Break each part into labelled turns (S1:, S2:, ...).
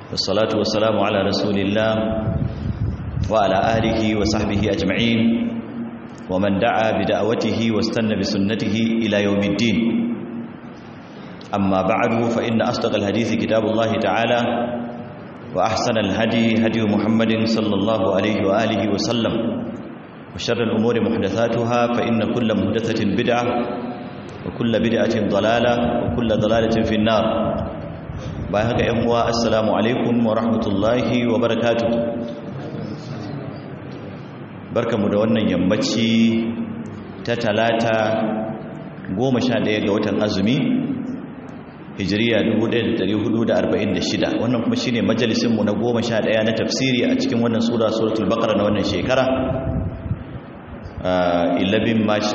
S1: والصلاة والسلام على رسول الله وعلى آله وصحبه أجمعين ومن دعا بدعوته واستنى بسنته إلى يوم الدين أما بعد فإن أصدق الحديث كتاب الله تعالى وأحسن الهدي هدي محمد صلى الله عليه وآله وسلم وشر الأمور محدثاتها فإن كل محدثة بدعة وكل بدعة ضلالة وكل ضلالة في النار بايهك أموا السلام عليكم ورحمة الله وبركاته بركة مدونة يمبتشي تتلاتة goma sha ɗaya ga watan azumi hijiriya 1446 wannan kuma shine majalisinmu na goma sha ɗaya na tafsiri a cikin wannan sura suratul baqara na wannan shekara 11 march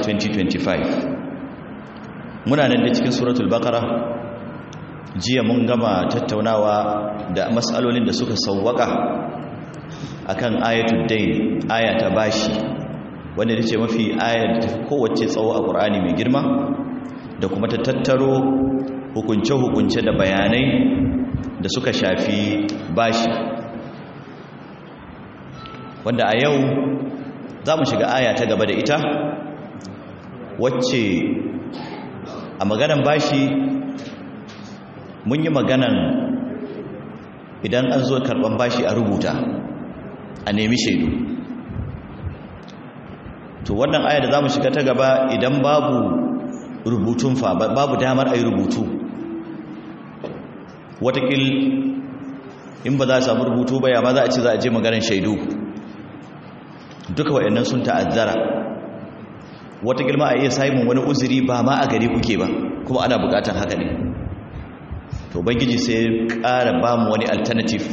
S1: 2025 muna nan da cikin suratul baqara jiya mun gama tattaunawa da matsalolin da suka sauwaka akan ayatul dayn aya ta bashi wanda ce mafi ayar da kowace tsawo a ƙur'ani mai girma da kuma ta tattaro hukunce-hukunce da bayanai da suka shafi bashi wanda a yau za mu shiga aya ta gaba da ita wacce a maganan bashi mun yi maganan idan an zo karban bashi a rubuta a nemi shaidu to wannan aya da za mu shiga ta gaba idan babu rubutun fa babu damar a yi rubutu watakil in ba za a samu rubutu ba ya ma za a ce za a je maganin shaidu duka waɗannan sun ta'azzara watakil ma a iya samun wani uzuri ba ma a gari kuke ba kuma ana bukatar haka ne to bangiji sai ƙara ba mu wani alternative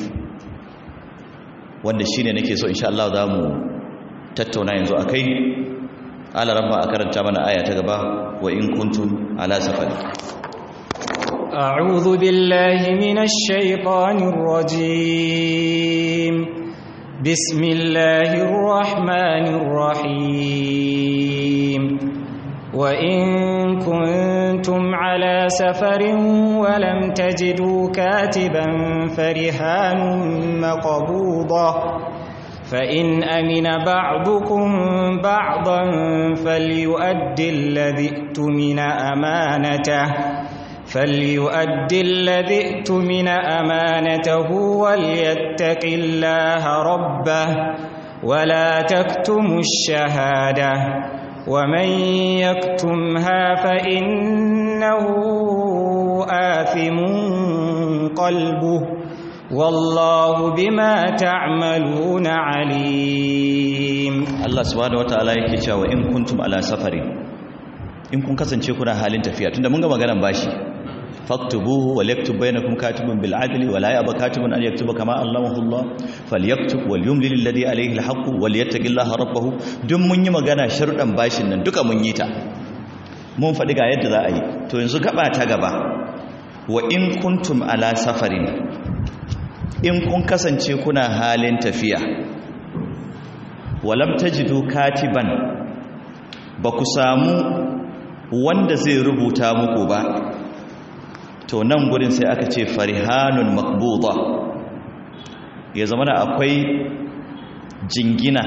S1: wanda shi ne nake so insha Allah za mu tattauna yanzu a kai ala rabba a karanta mana aya ta gaba wa in kuntum ala safari
S2: أعوذ بالله من الشيطان الرجيم بسم الله الرحمن الرحيم وإن كنتم على سفر ولم تجدوا كاتبا فرهان مقبوضة فإن أمن بعضكم بعضا فليؤدي الذي ائتمن أمانته فليؤدي الذي ائتمن أمانته وليتق الله ربه ولا تكتموا الشهادة ومن يكتمها فإنه آثم قلبه والله بما تعملون عليم
S1: الله سبحانه وتعالى yake cewa in kuntum ala safari in kun kasance kuna halin tafiya tunda mun ga maganar bashi faktubuhu wal yaktub bainakum katibun bil adli wa la yaba katibun an yaktuba kama allamahu Allah falyaktub wal yumlil alladhi alayhi al haqq wal yattaqillaha rabbahu duk mun yi magana sharudan bashin nan duka mun yi ta mun faɗi ga yadda za a yi to yanzu gaba ta gaba wa in kuntum ala safarin in kun kasance kuna halin tafiya walam tajidu katiban ba ku samu wanda zai rubuta muku ba to nan gurin sai aka ce farihanun makbuda ya zama da akwai jingina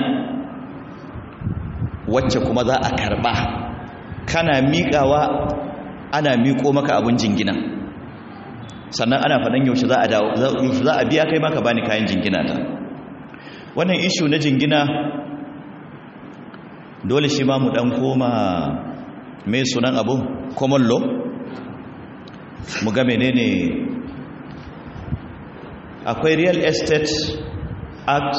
S1: wacce kuma za a karba kana miƙawa ana miƙo maka abin jingina sannan ana faɗin yaushe za a dawo za a biya kai maka bani kayan jingina ta wannan ishu na jingina dole shi ma mu ɗan koma mai sunan abu common law mu ga menene akwai real estate act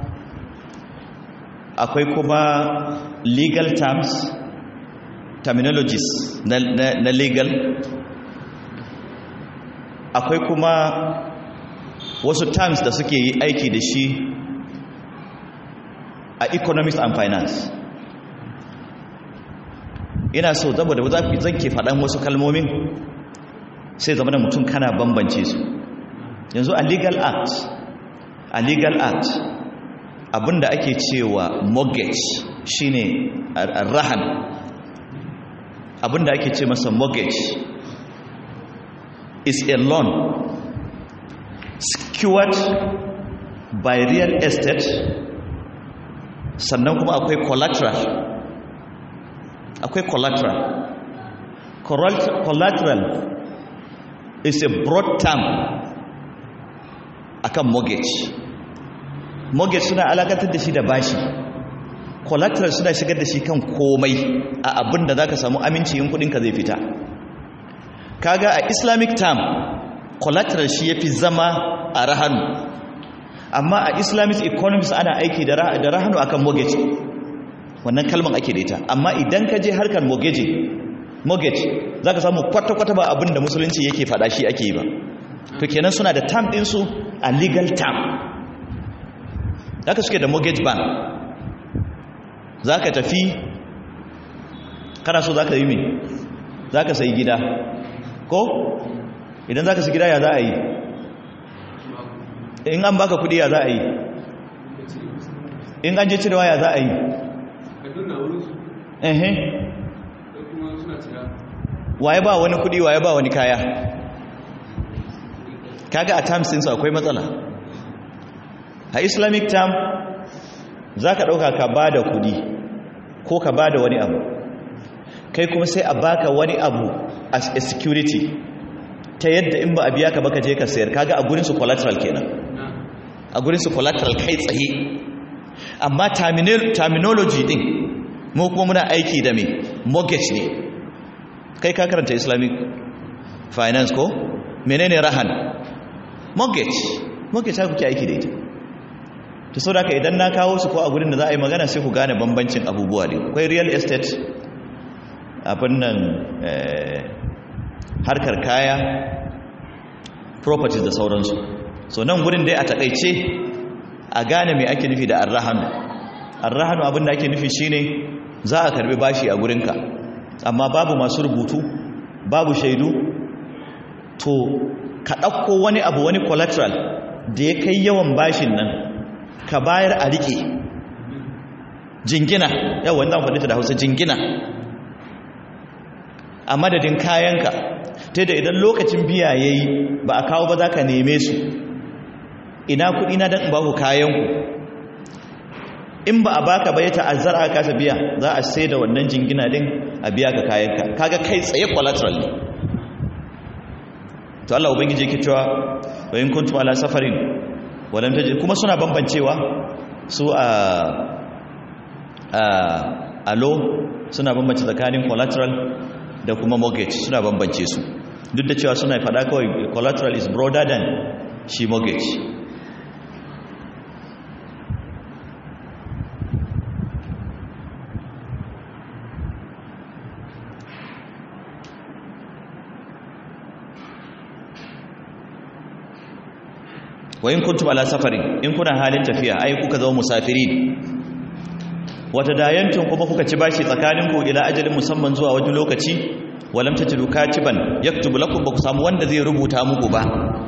S1: akwai kuma legal terms terminologies na, na, na legal akwai kuma wasu terms da suke yi aiki da shi a economics and finance ina so saboda zan ke faɗan wasu kalmomin sai zama da mutum kana bambance su yanzu a legal act a legal act abinda ake cewa mortgage shine rahan abinda ake ce masa mortgage is a loan secured by real estate sannan kuma akwai collateral akwai collateral collateral is a broad term akan mortgage mortgage suna alakantar da shi da bashi collateral suna shigar da shi kan komai a abin da za ka samu aminci yin kudinka zai fita kaga a islamic term collateral shi ya fi zama a rahanu amma a islamic economics ana aiki da rahanu akan mortgage wannan kalman ake da ita amma idan ka je harkar mortgage mortgage za ka samu kwata-kwata ba abin da musulunci yake fada shi ake yi ba to kenan suna da term ɗinsu a legal term haka suke da mortgage bank za ka tafi kana so za ka yi mai za ka sayi gida ko idan za ka sayi gida ya za a yi in an baka kudi ya za a yi in an je cirewa ya za a yi ehe waye ba wani kudi waye ba wani kaya kaga a terms ɗinsu akwai matsala a islamic term za ka ɗauka ka ba da kudi ko ka ba da wani abu kai kuma sai a baka wani abu as a security ta yadda in ba a biya ka baka je ka sayar kaga a gurinsu collateral kenan a gurinsu collateral kai tsaye amma terminology din mu kuma muna aiki da mai mortgage ne kai ka karanta islamic finance ko menene rahan mortgage mortgage haka kuke aiki da ita to sau da idan na kawo su ko a gudun da za a yi magana sai ku gane bambancin abubuwa ne akwai real estate abin nan harkar kaya properties da sauransu so nan gudun dai a takaice a gane mai ake nufi da arrahanu arrahanu abin da ake nufi shine za a karbi bashi a gurinka amma babu masu rubutu babu shaidu to ka ɗauko wani abu wani collateral da ya kai yawan bashin nan ka bayar a riƙe jingina yau wanda faɗi ta da hausa jingina a madadin kayanka ta da idan lokacin biya ya yi ba a kawo ba za ka neme su ina kuɗi na don ba ku kayanku in ba a baka bai ta'azzar aka kasa biya za a sai da wannan jingina din a biya ka kayanka kaga kai tsaye collateral ne to Allah ubangiji yake cewa wa in kuntum ala safarin walam tajid kuma suna bambancewa su a a alo suna bambance tsakanin collateral da kuma mortgage suna bambance su duk da cewa suna fada kawai collateral is broader than shi mortgage wa in kuntum ala safarin in kuna halin tafiya ai kuka zama musafirin wata dayantun kuma kuka ci bashi tsakanin ku ila ajalin musamman zuwa wani lokaci walam tajidu katiban yaktubu lakum ba ku samu wanda zai rubuta muku ba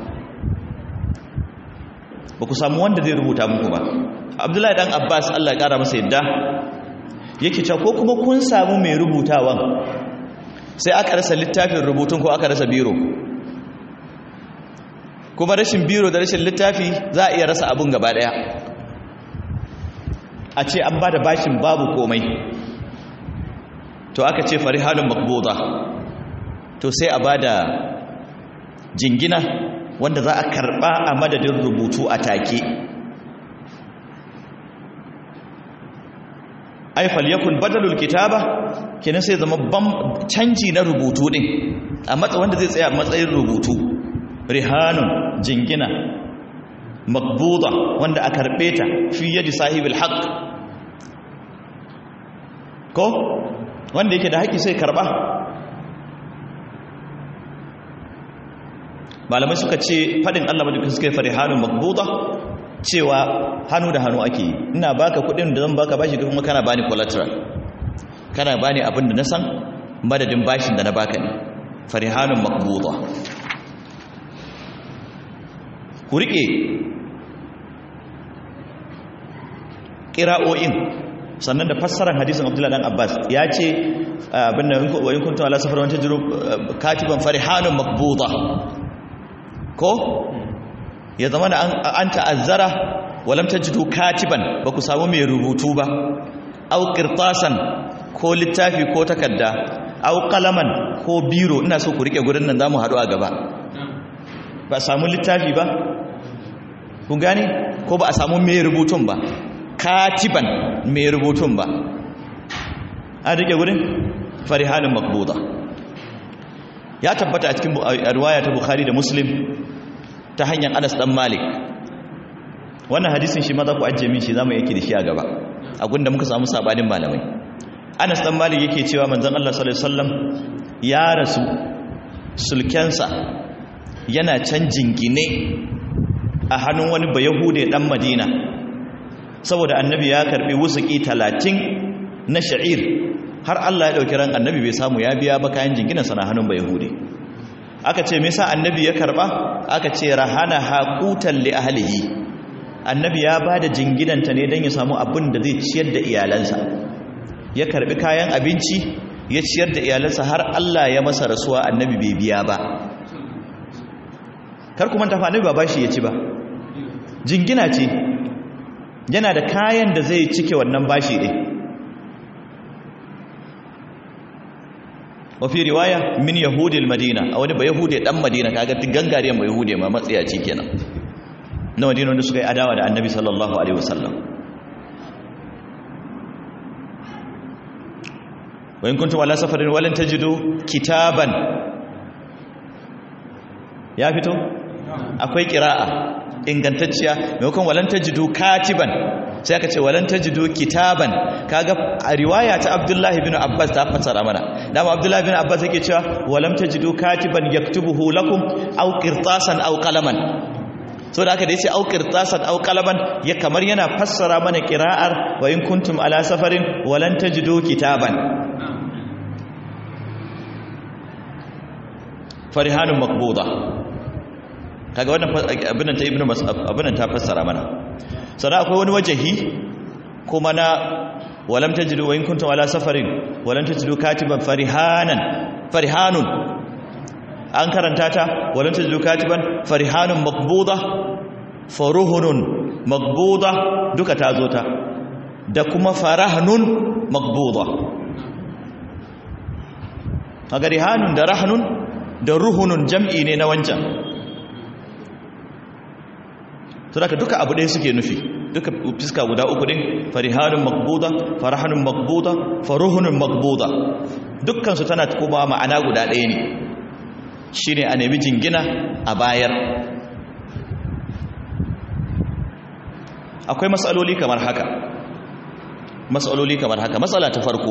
S1: ba ku samu wanda zai rubuta muku ba abdullahi dan abbas Allah ya kara masa yadda yake cewa ko kuma kun samu mai rubutawan sai aka rasa littafin rubutun ko aka rasa biro kuma rashin biro da rashin littafi za a iya rasa abun gaba daya a ce an ba da bashin babu komai to aka ce farihalun makbuda to sai a ba da jingina wanda za a karba a madadin rubutu a take ai falyakun badalul kitaba kenan sai zama canji na rubutu din a matsa wanda zai tsaya matsayin rubutu rihanun jingina makbuda wanda a karbe ta fi yadi sahibul haqq ko wanda yake da haƙi sai karba malamai suka ce fadin Allah madaukakin suka yi farihanun makbuda cewa hannu da hannu ake ina baka kudin da zan baka bashi kuma kana bani collateral kana bani abin da na san madadin bashin da na baka ne farihanun makbuda ku riƙe ƙira'o'in sannan da fassarar hadisun abdullahi dan abbas ya ce abin da wayin kuntu ala safar wancan jiru katiban farihanun makbuda ko ya zama da an ta'azzara walam tajidu katiban ba ku samu mai rubutu ba au qirtasan ko littafi ko takarda au qalaman ko biro ina so ku rike gurin nan zamu haɗu a gaba ba samu littafi ba kun gane ko ba a samu mai rubutun ba katiban mai rubutun ba an rike gurin farihanin makbuda ya tabbata a cikin riwaya ta bukhari da muslim ta hanyar anas dan malik wannan hadisin shi ma za ku ajiye min shi za mu yake da shi a gaba a gunda muka samu sabanin malamai anas dan malik yake cewa manzon Allah sallallahu alaihi wasallam ya rasu sulkensa yana can jingine a hannun wani bayahude dan madina saboda annabi ya karbi wusuki talatin na sha'ir har Allah ya dauki ran annabi bai samu ya biya ba kayan jinginansa na hannun bayahude aka ce me yasa annabi ya karba aka ce rahana haqutan li ahlihi annabi ya bada jinginanta ne dan ya samu abin da zai ciyar da iyalansa ya karbi kayan abinci ya ciyar da iyalansa har Allah ya masa rasuwa annabi bai biya ba kar kuma ta annabi ba bashi ya ci ba jingina ce yana da kayan da zai cike wannan bashi ɗin wafi riwaya min yahudil madina a wani ba yahudi dan madina kaga gangariyan ba yahudi ma matsiyaci kenan na madina wanda suka yi adawa da annabi sallallahu alaihi wasallam wa in kuntum ala safarin walan tajidu kitaban ya fito akwai qira'a ingantacciya maimakon walan tajidu katiban sai aka ce walan tajidu kitaban kaga a riwaya ta Abdullahi bin Abbas ta fasara mana dama Abdullahi bin Abbas yake cewa walam tajidu katiban yaktubuhu lakum aw qirtasan aw qalaman so da aka da yace aw qirtasan aw qalaman ya kamar yana fassara mana qira'ar wa in kuntum ala safarin walan tajidu kitaban farihanun maqbuda kaga wannan abin ta ibnu abin ta fassara mana sannan akwai wani wajahi kuma na walam tajidu wa in kuntum ala safarin walam tajidu katiban farihanan farihanun an karanta ta walam tajidu katiban farihanun maqbuda faruhunun maqbuda duka ta zo ta da kuma farahnun maqbuda kaga rihanun da rahnun da ruhunun jam'i ne na wancan to daga duka abu ɗaya suke nufi duka fiska guda uku din farihanun makbuda farahanun makbuda faruhunun makbuda dukkansu tana kuma ma'ana guda ɗaya ne shi ne a nemi jingina a bayar akwai matsaloli kamar haka matsaloli kamar haka matsala ta farko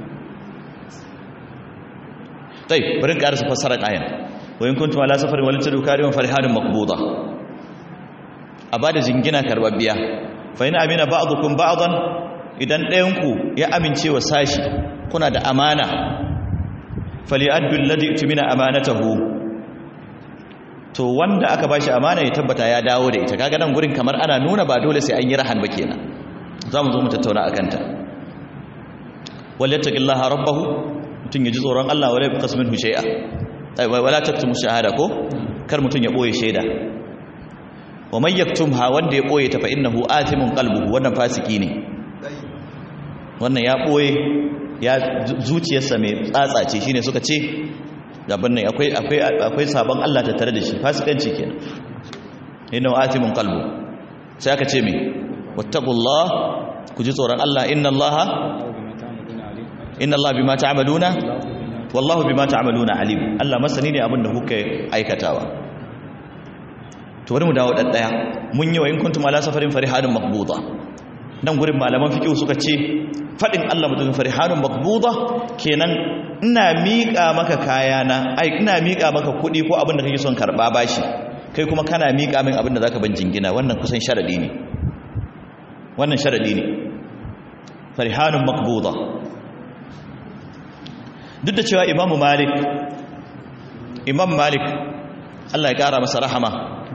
S1: tai bari ƙarasa fassarar ayan wayin kuntum ala safarin walin tadu kariyon farihanun makbuda a ba da jingina karbabbiya fa ina amina ba'dukum ba'dan idan ɗayanku ya amince wa sashi kuna da amana falyaddu alladhi tumina amanatahu to wanda aka bashi amana ya tabbata ya dawo da ita kaga nan gurin kamar ana nuna ba dole sai an yi rahan ba kenan zamu zo mu tattauna akan ta wallattaqillaha rabbahu mutun yaji tsoron Allah wala yaqas minhu shay'a wala taktumu shahada ko kar mutun ya boye shaida wa man yaktumha wanda ya boye ta fa innahu atimun qalbuhu wannan fasiki ne wannan ya boye ya zuciyarsa mai tsatsa ce shine suka ce gaban nan akwai akwai akwai sabon Allah ta tare da shi fasikanci kenan innahu atimun qalbu sai aka ce me wattaqullah ku ji tsoron Allah inna Allah inna Allah bima ta'maluna wallahu bima ta'maluna alim Allah masani ne abin da kuka aikatawa to bari mu dawo dan daya mun yi wa in kuntum ala safarin farihanun maqbuda nan gurin malaman fiqh suka ce fadin Allah mutum farihanun maqbuda kenan ina miƙa maka kayana ai ina miƙa maka kuɗi ko abin da kake son karba bashi kai kuma kana miƙa min abin da zaka ban jingina wannan kusan sharadi ne wannan sharadi ne farihanun maqbuda duk da cewa imamu malik imam malik Allah ya kara masa rahama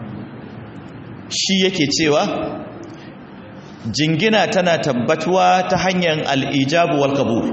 S1: shi yake cewa jingina tana tabbatuwa ta hanyar al'ijabu wal kabul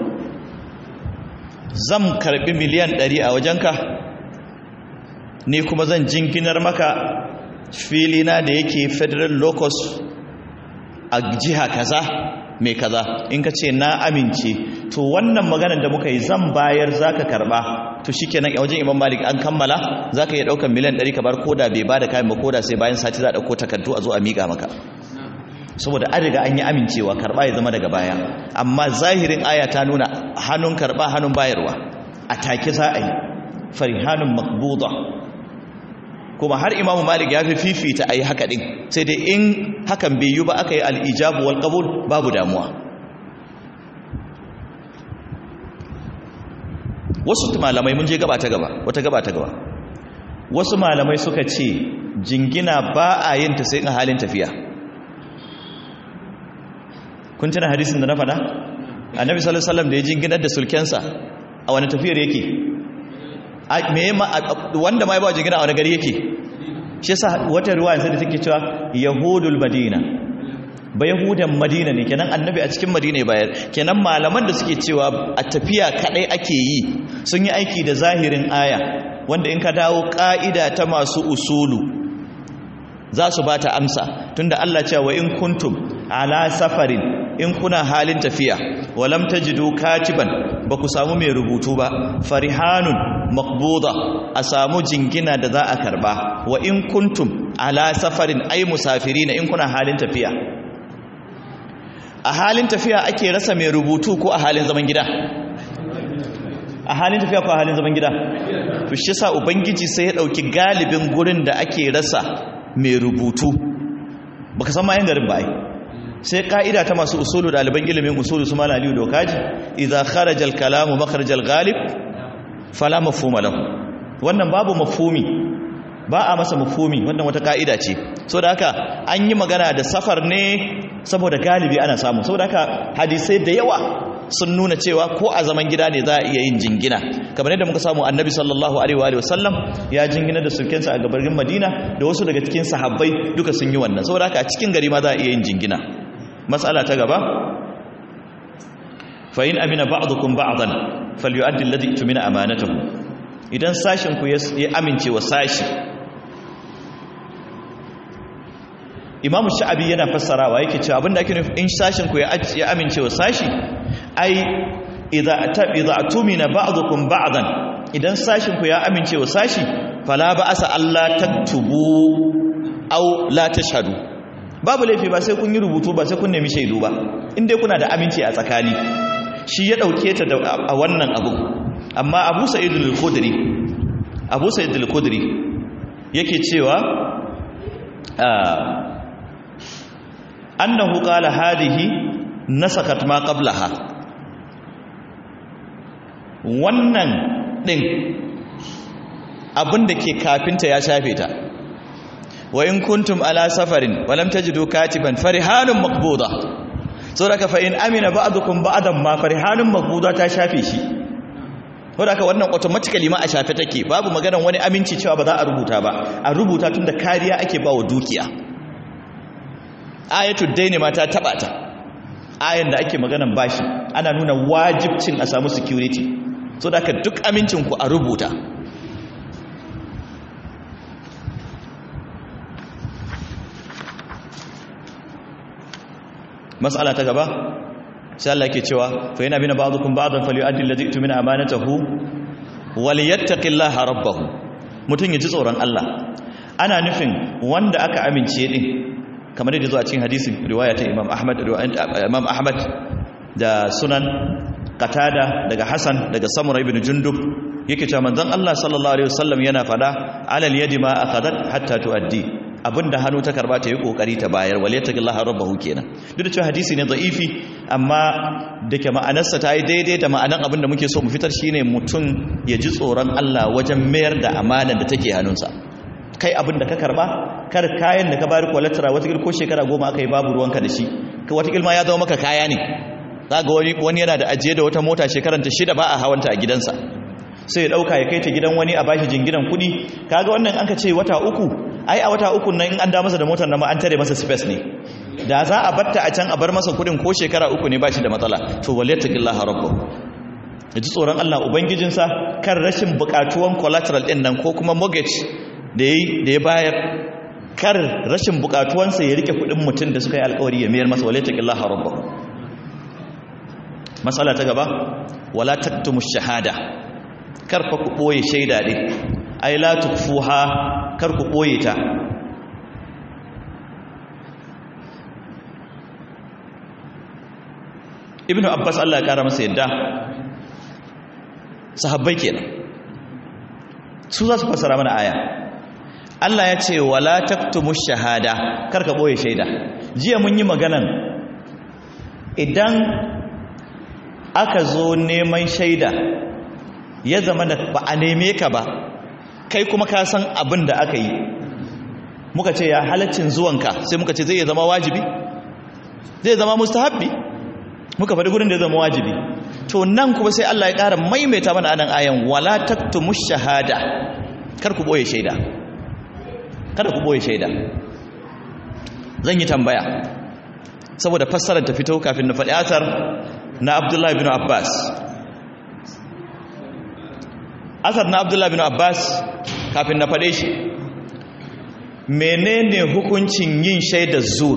S1: zan karbi miliyan ɗari a wajenka ne kuma zan jinginar maka filina da yake federal locus a jiha kaza mai kaza in ka ce na amince to wannan maganar da muka yi zan bayar zaka karba to shikenan a wajen imam malik an kammala zaka iya daukan miliyan 100 ka bar koda bai bada kayan ba koda sai bayan sati za a dauko takardu a zo a miƙa maka saboda an riga an yi amincewa karba ya zama daga baya amma zahirin aya ta nuna hannun karba hannun bayarwa a take za a yi farihanun makbuda kuma har imamu malik ya fi fifita a yi haka ɗin sai dai in hakan bai yi ba aka yi al'ijabu wal ƙabul babu damuwa wasu malamai mun je gaba ta gaba wata gaba ta gaba wasu malamai suka ce jingina ba a yin ta sai a halin tafiya kun tuna hadisin da na faɗa annabi sallallahu alaihi wasallam da ya jinginar da sulkensa a wani tafiyar yake wanda ma ya ba jingina a wani gari yake shi yasa wata ruwa sai da take cewa yahudul madina ba yahudan madina ne kenan annabi a cikin madina ya bayar kenan malaman da suke cewa a tafiya kadai ake yi sun yi aiki da zahirin aya wanda in ka dawo ka'ida ta masu usulu za su ba ta amsa tunda Allah cewa in kuntum ala safarin in kuna halin tafiya walam tajidu katiban ba ku samu mai rubutu ba farihanun maqbuda a samu jingina da za a karba wa in kuntum ala safarin ay musafirina in kuna halin tafiya a halin tafiya ake rasa mai rubutu ko a halin zaman gida a halin tafiya ko a halin zaman gida to shi yasa ubangiji sai ya dauki galibin gurin da ake rasa mai rubutu baka san ma yan garin ba ai sai ka'ida ta masu usulu ɗaliban ilimin usulu su mala aliyu dokaji idza kharaja al-kalamu makharaj al-ghalib fala mafhuma lahu wannan babu mafhumi ba a masa mafhumi wannan wata ka'ida ce saboda haka an yi magana da safar ne saboda galibi ana samu saboda haka hadisai da yawa sun nuna cewa ko a zaman gida ne za a iya yin jingina kamar yadda muka samu annabi sallallahu alaihi wa sallam ya jingina da sulkensa a gabarin madina da wasu daga cikin sahabbai duka sun yi wannan saboda haka a cikin gari ma za a iya yin jingina matsala ta gaba fa in amina ba'dukum ba'dan falyu'addi alladhi tumina amanatahu idan sashin ku ya amince wa sashi Imam Sha'abi yana fassarawa yake cewa abinda ake nufi in sashin ku ya amince wa sashi ai idza ta idza tumina ba'dukum ba'dan idan sashin ku ya amince wa sashi fala ba'asa Allah taktubu aw la tashhadu babu laifi ba sai kun yi rubutu ba sai kun nemi shaidu ba inda kuna da aminci a tsakani shi ya dauke ta a wannan abu amma abu sa'id al-khudri abu sa'id al-khudri yake cewa annahu qala hadihi nasakat ma qablaha wannan din abinda ke kafinta ya shafe ta wa in kuntum ala safarin wa lam tajidu katiban farihanun maqbuda saboda fa in amina ba'dukum ba'dan ma farihanun maqbuda ta shafe shi saboda wannan automatically ma a shafe take babu maganar wani aminci cewa ba za a rubuta ba a rubuta tunda kariya ake ba wa dukiya ayatul daini ma ta taba ta ayan da ake maganar bashi ana nuna wajibcin a samu security saboda duk amincin ku a rubuta mas'ala ta gaba sai Allah yake cewa fa yana bina ba'dukum ba'dan falyu'addi alladhi tumina amanatahu waliyattaqillaha rabbahu mutun yaji tsoron Allah ana nufin wanda aka amince din kamar yadda zuwa cikin hadisin riwaya ta Imam Ahmad Imam Ahmad da Sunan Qatada daga Hasan daga Samura ibn Jundub yake cewa manzon Allah sallallahu alaihi wasallam yana fada alal yadi ma akhadat hatta tuaddi abinda hannu ta karba ta yi kokari ta bayar waliyataqillaha rabbahu kenan duk da cewa hadisi ne da'ifi amma dake ma'anarsa ta yi daidai da ma'anar abinda muke so mu fitar shine mutum ya ji tsoron Allah wajen mayar da amanar da take hannunsa kai abinda ka karba kar kayan da ka bayar kwalattara wata ko shekara goma aka yi babu ruwanka da shi wata ma ya zama maka kaya ne zaga wani wani yana da ajiye da wata mota shekaranta shida ba a hawanta a gidansa sai ya dauka ya kai ta gidan wani a bashi jinginan kuɗi kaga wannan an ka ce wata uku ai a wata uku nan in an da masa da motar nan ma an tare masa space ne da za a batta a can a bar masa kudin ko shekara uku ne bashi da matsala to waliyattaqillaha rabbuh yaji tsoron Allah ubangijinsa kan rashin bukatuwan collateral din nan ko kuma mortgage da yayi da ya bayar kar rashin bukatuwansa ya rike kudin mutum da suka yi alkawari ya mayar masa wale taqillaha rabbahu matsala ta gaba wala taktumu shahada kar fa ku boye shaida din ai la tukfuha kar ku boye ta ibnu abbas Allah ya kara masa yadda sahabbai kenan su za su fassara mana aya Allah ya ce wala taktumu shahada kar ka boye shaida jiya mun yi maganan idan aka zo neman shaida ya zama da ba a neme ka ba kai kuma ka san abin da aka yi muka ce ya halaccin zuwanka sai muka ce zai zama wajibi zai zama mustahabbi muka faɗi gurin da ya zama wajibi to nan kuma sai Allah ya ƙara maimaita mana anan ayan wala taktumu shahada kar ku boye shaida kada ku boye shaida zan yi tambaya saboda fassarar ta fito kafin na faɗi asar na Abdullahi bin Abbas asar na Abdullahi bin Abbas kafin na faɗe shi menene hukuncin yin shaidar zur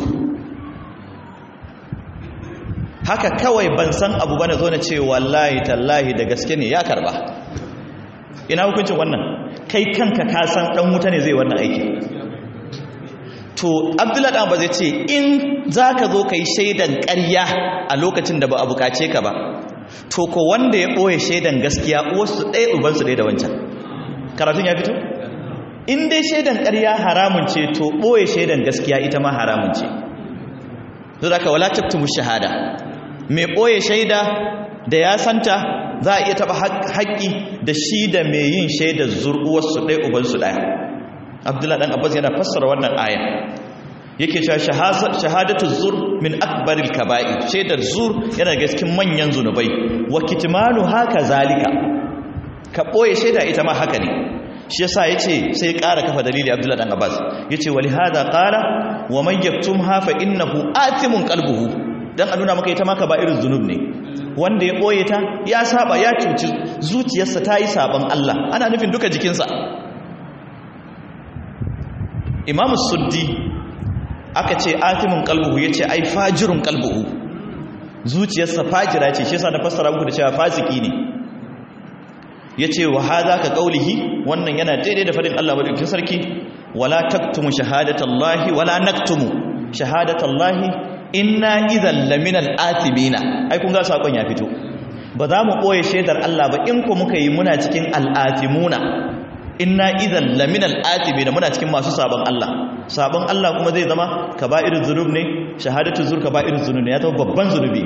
S1: haka kawai ban san abu bane zo na ce wallahi tallahi da gaske ne ya karba ina hukuncin wannan kai kanka ka san dan wuta ne zai wannan aiki to abdullahi dan ba zai ce in zaka zo kai shaidan ƙarya a lokacin da ba a bukace ka ba to ko wanda ya boye shaidan gaskiya uwarsu ɗaya uban su ɗaya da wancan karatun ya fito in dai shaidan ƙarya haramun ce to boye shaidan gaskiya ita ma haramun ce to zaka wala taktumu shahada mai ɓoye shaida da ya santa za a iya taɓa haƙƙi da shi da mai yin shaidar zur'uwarsu ɗaya ubansu ɗaya abdullahi ɗan abbas yana fassara wannan aya yake cewa shahadatu zur min akbaril kaba'i shaidar zur yana ga cikin manyan zunubai wa kitmanu haka zalika ka ɓoye shaida ita ma haka ne shi yasa yace sai ƙara kafa dalili abdullahi ɗan abbas yace wali hada qala wa man yaktumha fa innahu atimun qalbuhu dan a nuna maka ita maka ba irin zunub ne wanda ya ɓoye ta ya saba ya cuci zuciyarsa ta yi saban Allah ana nufin duka jikinsa imamu suddi aka ce atimin kalbuhu ya ce ai fajirun kalbuhu zuciyarsa fajira ce shi yasa na fassara muku da cewa fasiki ne ya ce wa haza ka kaulihi wannan yana daidai da faɗin Allah madaukakin sarki wala taktumu shahadatallahi wala naktumu shahadatallahi inna idan laminal athimina ai kun ga sakon ya fito ba za mu boye shaidar Allah ba in ku muka yi muna cikin al'athimuna inna idan laminal athimina muna cikin masu sabon Allah sabon Allah kuma zai zama kaba'irul zunub ne shahadatu zur kaba'irul zunub ne ya zama babban zunubi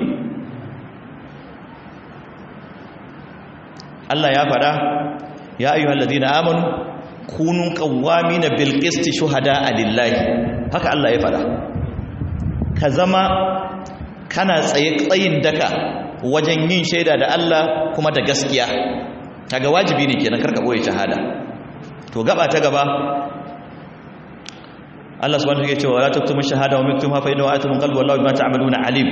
S1: Allah ya fada ya ayyuhal ladina amanu kunu qawwamina bil qisti shuhada'a lillahi haka Allah ya fada ka zama kana tsaye tsayin daka wajen yin shaida da Allah kuma da gaskiya kaga wajibi ne kenan karka boye shahada to gaba ta gaba Allah subhanahu wa ta'ala ya ce wala taktumu shahada wa miktumha fa innahu atmun qalbi wallahu bima ta'maluna alim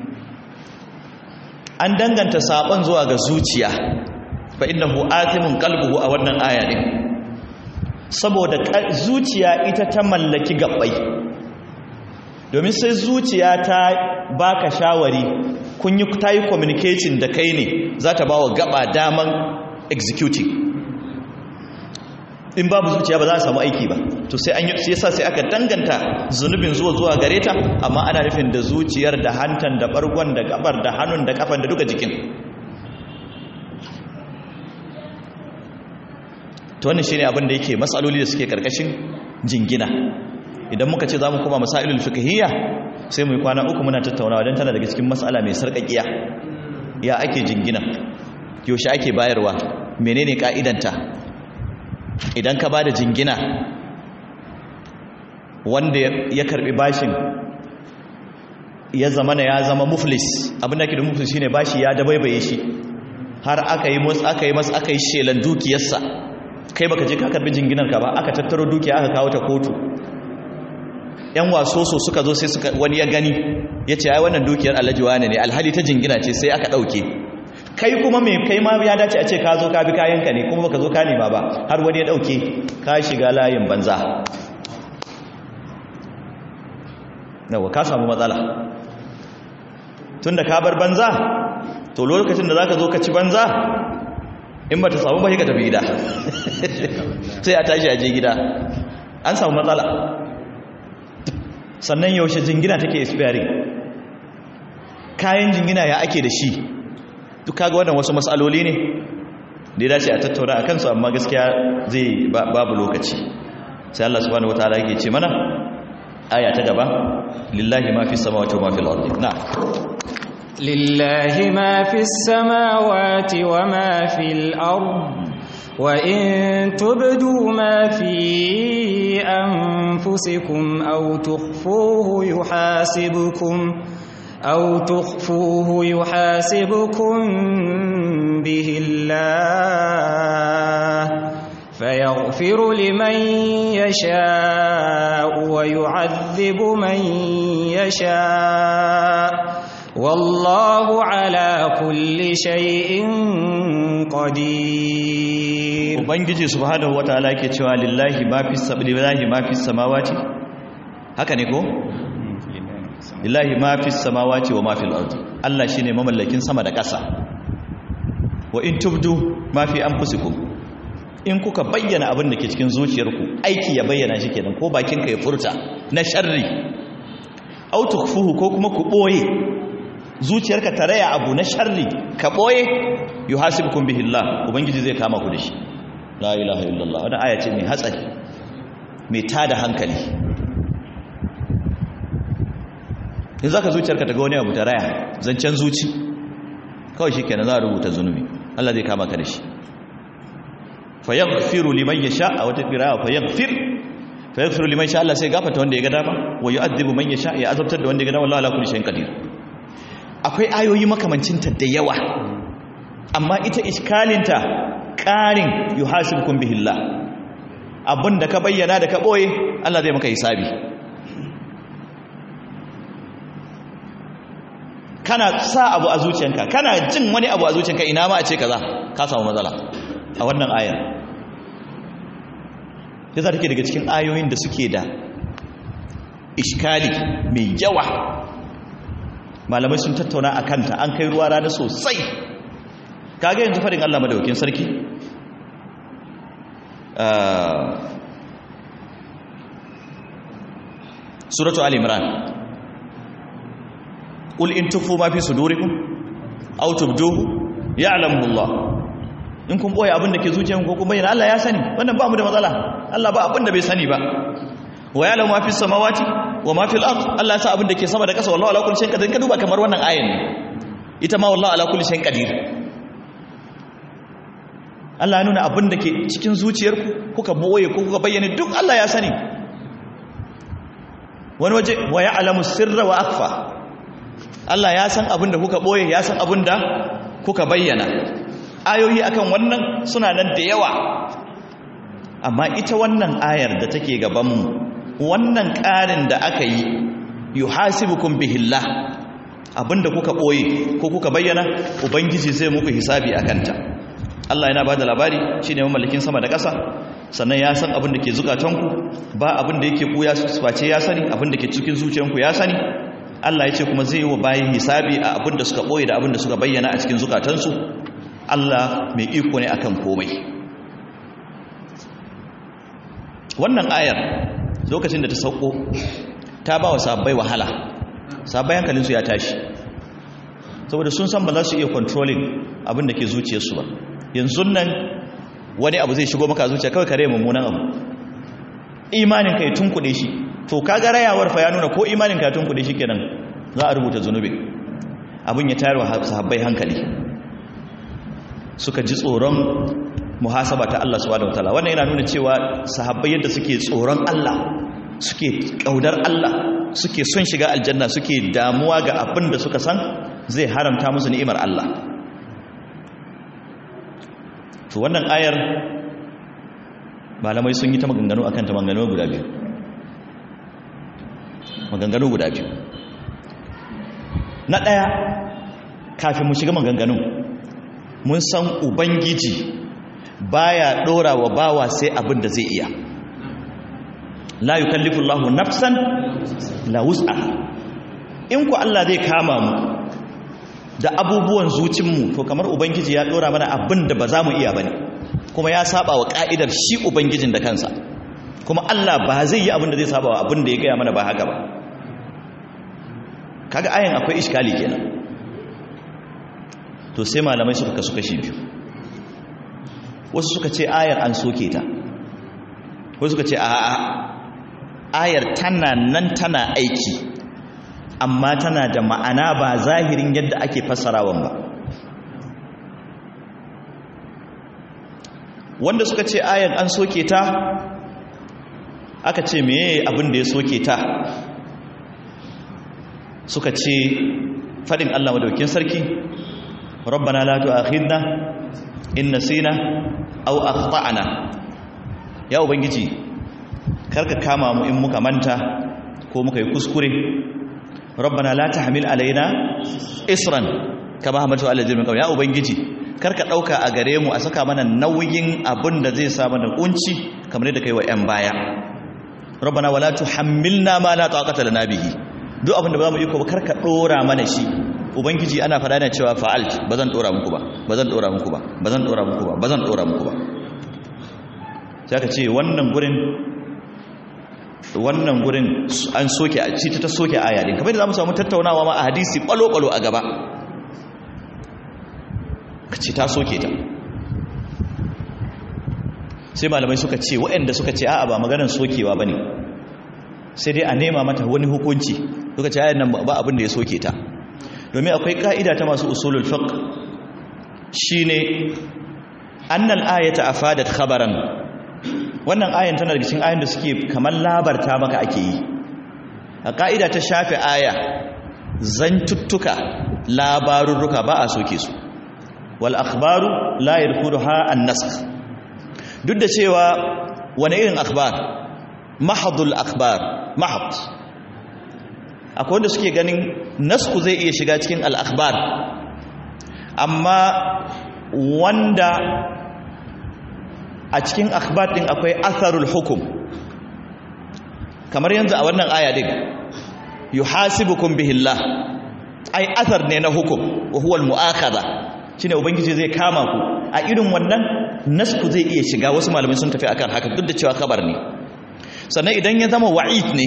S1: an danganta sabon zuwa ga zuciya fa innahu atimun qalbuhu a wannan aya din saboda zuciya ita ta mallaki gabbai domin sai zuciya ta baka shawari kun yi ta yi communication da kai ne za ta ba wa gaba daman executing in babu zuciya ba za a samu aiki ba to sai an yi yasa sai aka danganta zunubin zuwa zuwa gare ta amma ana nufin da zuciyar da hantan da bargon da gabar da hannun da kafan da duka jikin to wannan shine abin da yake matsaloli da suke karkashin jingina idan muka ce za mu kuma masailul fiqhiyya sai mu yi kwana uku muna tattaunawa don tana daga cikin matsala mai sarƙaƙiya ya ake jingina yaushe ake bayarwa menene ka'idanta idan ka bada jingina wanda ya karbi bashin ya zama na ya zama muflis abinda ke da muflis shine bashi ya dabaibaye shi har aka yi mus aka yi mas aka yi shelan dukiyarsa kai baka je ka karbi jinginar ka ba aka tattaro dukiya aka kawo ta kotu yan wasoso suka zo sai suka wani ya gani ya ce ai wannan dukiyar alhaji wane ne alhali ta jingina ce sai aka ɗauke kai kuma mai kai ma ya dace a ce ka zo ka bi kayanka ne kuma baka zo ka nema ba har wani ya ɗauke ka shiga layin banza yawa ka samu matsala tunda ka bar banza to lokacin da zaka zo ka ci banza in bata samu ba ka tafi gida sai a tashi a je gida an samu matsala sannan yaushe jingina take expiring kayan jingina ya ake da shi duk kaga wannan wasu matsaloli ne da ya dace a tattauna a kansu amma gaskiya zai babu lokaci sai Allah subhanahu wataala yake ce mana aya ta gaba lillahi ma fi samawati wa ma fil ardi na
S2: lillahi ma fi samawati wa ma fil ardi wa in tubdu ma fi anfusikum aw tukhfuhu yuhasibukum أو تخفوه يحاسبكم به الله فيغفر لمن يشاء ويعذب من يشاء والله على كل شيء قدير
S1: ubangiji subhanahu wataala yake cewa lillahi ma fi lillahi ma fi samawati haka ne ko lillahi ma fi samawati wa ma fil ardi Allah shine mamallakin sama da ƙasa wa in tubdu ma fi anfusikum in kuka bayyana abin da ke cikin zuciyarku aiki ya bayyana shi kenan ko bakin ka ya furta na sharri aw tukfuhu ko kuma ku boye zuciyarka ta raya abu na sharri ka boye yuhasibukum bihi Allah ubangiji zai kama ku da shi la ilaha illallah wannan aya ce mai hatsari mai tada hankali in za ka zuciyarka ta ga wani abu ta raya zancen zuci kawai shi kenan za a rubuta zunubi Allah zai kama ka da shi fayaghfiru liman yasha a wata qira'a fayaghfir fayaghfiru liman sha Allah sai gafarta wanda ya ga dama wa yu'adhibu man yasha ya azabtar da wanda ya ga dama wallahi ala kulli shay'in qadir akwai ayoyi makamancin ta da yawa amma ita iskalinta qarin yuhasibukum bihillah abinda ka bayyana da ka boye Allah zai maka hisabi kana sa abu a zuciyanka kana jin wani abu a zuciyanka ina ma a ce kaza ka samu matsala a wannan ayar yasa take daga cikin ayoyin da suke da iskali mai yawa malamai sun tattauna a kanta an kai ruwa rana sosai kaga yanzu farin Allah madaukin sarki suratu al-imran قل إن تخفوا ما في صدوركم أو تبدوه يعلمه الله in kun boye abin da ke zuciyanku ko kun bayyana Allah ya sani wannan ba mu da matsala Allah ba abin da bai sani ba wa ya'lamu ma fi samawati wa ma fil ard Allah ya sa abin da ke sama da ƙasa wallahi ala kulli shay'in qadir ka duba kamar wannan ayan ne ita ma wallahi ala kulli shay'in qadir Allah ya nuna abin da ke cikin zuciyarku kuka boye ko kuka bayyana duk Allah ya sani wani waje wa ya'lamu sirra wa akhfa Allah ya san abin da kuka ɓoye ya san abin da kuka bayyana ayoyi akan wannan suna nan da yawa amma ita wannan ayar da take gabanmu wannan ƙarin da aka yi yuhasibukum bihillah abin da kuka ɓoye ko kuka bayyana ubangiji zai muku hisabi a kanta Allah yana ba da labari shi ne mamallakin sama da ƙasa sannan ya san abin da ke zukatanku ba abin da yake ɓuya face ya sani abin da ke cikin zuciyanku ya sani Allah ya ce kuma zai yi wa bayan hisabi a abin da suka ɓoye da abin da suka bayyana a cikin zukatansu Allah mai iko ne akan komai wannan ayar lokacin da ta sauko ta ba wa sabbai wahala sabbai hankalinsu ya tashi saboda sun san ba za su iya controlling abin da ke zuciyarsu ba yanzu nan wani abu zai shigo maka zuciya kawai kare mummunan abu imanin ka ya tunkuɗe shi to kaga rayawar fa ya nuna ko imanin ka tunkuɗe shi kenan za a rubuta zunubi abin ya tayar wa sahabbai hankali suka ji tsoron muhasaba ta Allah subhanahu wataala wannan yana nuna cewa sahabbai yadda suke tsoron Allah suke kaudar Allah suke son shiga aljanna suke damuwa ga abin da suka san zai haramta musu ni'imar Allah to wannan ayar malamai sun yi ta maganganu akan ta maganganu guda biyu maganganu guda biyu na ɗaya kafin mu shiga maganganu mun san ubangiji baya ɗora wa bawa sai abin da zai iya la yukallifu Allahu nafsan la wus'aha in ku Allah zai kama mu da abubuwan zucinmu to kamar ubangiji ya dora mana abin da ba za mu iya bane kuma ya saba wa ka'idar shi ubangijin da kansa kuma Allah ba zai yi abin da zai saba wa abin da ya gaya mana ba haka ba kaga ayan akwai iskali kenan to sai malamai suka kasu kashi biyu wasu suka ce ayar an soke ta wasu suka ce a'a ayar tana nan tana aiki amma tana da ma'ana ba zahirin yadda ake fassarawan ba wanda suka ce ayar an soke ta aka ce meye abin da ya soke ta suka ce fadin Allah madaukin sarki rabbana la tu'akhidna in nasina aw akhtana ya ubangiji karka kama mu in muka manta ko muka yi kuskure rabbana la tahmil alaina isran kama hamatu ala jirmin ya ubangiji karka dauka a gare mu a saka mana nauyin abin da zai sa mana kunci kamar yadda kai wa yan baya rabbana wala tuhammilna ma la taqata lana bihi duk abin da ba mu iko ba karka dora mana shi ubangiji ana fada yana cewa fa'alt bazan dora muku ba bazan dora muku ba bazan dora muku ba bazan dora muku ba sai ka ce wannan gurin wannan gurin an soke a cita ta soke aya din kamar da zamu samu tattaunawa ma a hadisi kwalo-kwalo a gaba kace ta soke ta sai malamai suka ce waɗanda suka ce a'a ba maganar sokewa bane sai dai a nema mata wani hukunci suka ce ayan nan ba abin da ya soke ta domin akwai ka'ida ta masu usulul fiqh shine annal ayata afadat khabaran wannan ayan tana daga cikin ayan da suke kamar labarta maka ake yi a ka'ida ta shafe aya zantuttuka labarurruka ba a soke su wal akhbaru la yadkhuluha an-nasakh duk da cewa wani irin akhbar mahdul akhbar mahd akwai wanda suke ganin nasku zai iya shiga cikin al-akhbar amma wanda a cikin akhbar din akwai atharul hukum kamar yanzu a wannan aya din yuhasibukum bihillah ai athar ne na hukum wa huwa al-mu'akhadha shine ubangiji zai kama ku a irin wannan nasku zai iya shiga wasu malamai sun tafi akan haka duk da cewa kabar ne sannan idan ya zama wa'id ne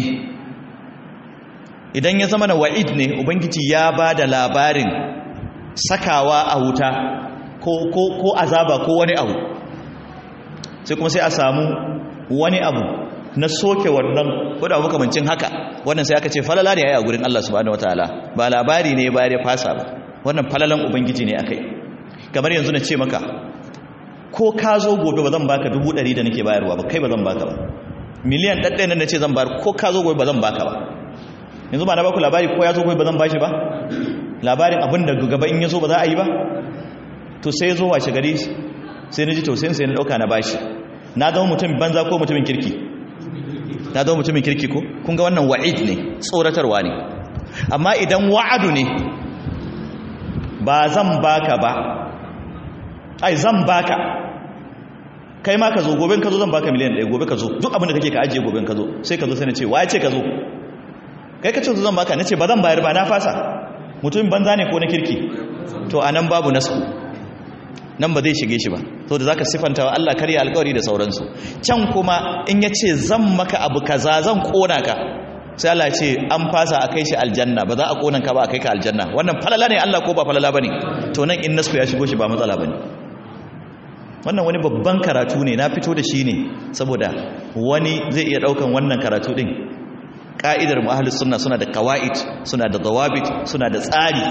S1: idan ya zama na wa'id ne ubangiji ya ba da labarin sakawa a wuta ko, ko, ko azaba ko wani abu sai kuma sai a samu wani abu na soke wannan wadda abu kamancin haka wannan sai aka ce falala ne ya yi a gurin Allah subhanahu wataala ba labari ne ba ya fasa ba wannan falalan ubangiji ne akai kamar yanzu na ce maka ko ka zo gobe ba zan baka dubu ɗari da nake bayarwa ba kai ba zan baka ba miliyan ɗaɗɗaya nan na ce zan bayar ko ka zo gobe ba zan baka ba yanzu ba na baku labari ko ya zo gobe ba zan bashi ba labarin abin da gaba in ya zo ba za a yi ba to sai ya zo washe gari sai na ji tausayin sai na ɗauka na bashi na zama mutum banza ko mutumin kirki na zama mutumin kirki ko kun ga wannan wa'id ne tsoratarwa ne amma idan wa'adu ne ba zan baka ba ai zan baka kai ma ka zo gobe ka zo zan baka miliyan ɗaya gobe ka zo duk abin da kake ka ajiye gobe ka zo sai ka zo sai na ce waye ce ka zo kai ka ce zan baka na ce ba zan bayar ba na fasa mutumin banza ne ko na kirki to a nan babu nasku nan ba zai shige shi ba to da zaka sifanta wa Allah karya alƙawari da sauransu can kuma in ya ce zan maka abu kaza zan kona ka sai Allah ce an fasa a kai shi aljanna ba za a kona ka ba a kai ka aljanna wannan falala ne Allah ko ba falala bane to nan in nasku ya shigo shi ba matsala bane wannan wani babban karatu ne na fito da shi ne saboda wani zai iya daukan wannan karatu din ka'idar mu'ahalus sunna suna da qawaid suna da dawabit suna da tsari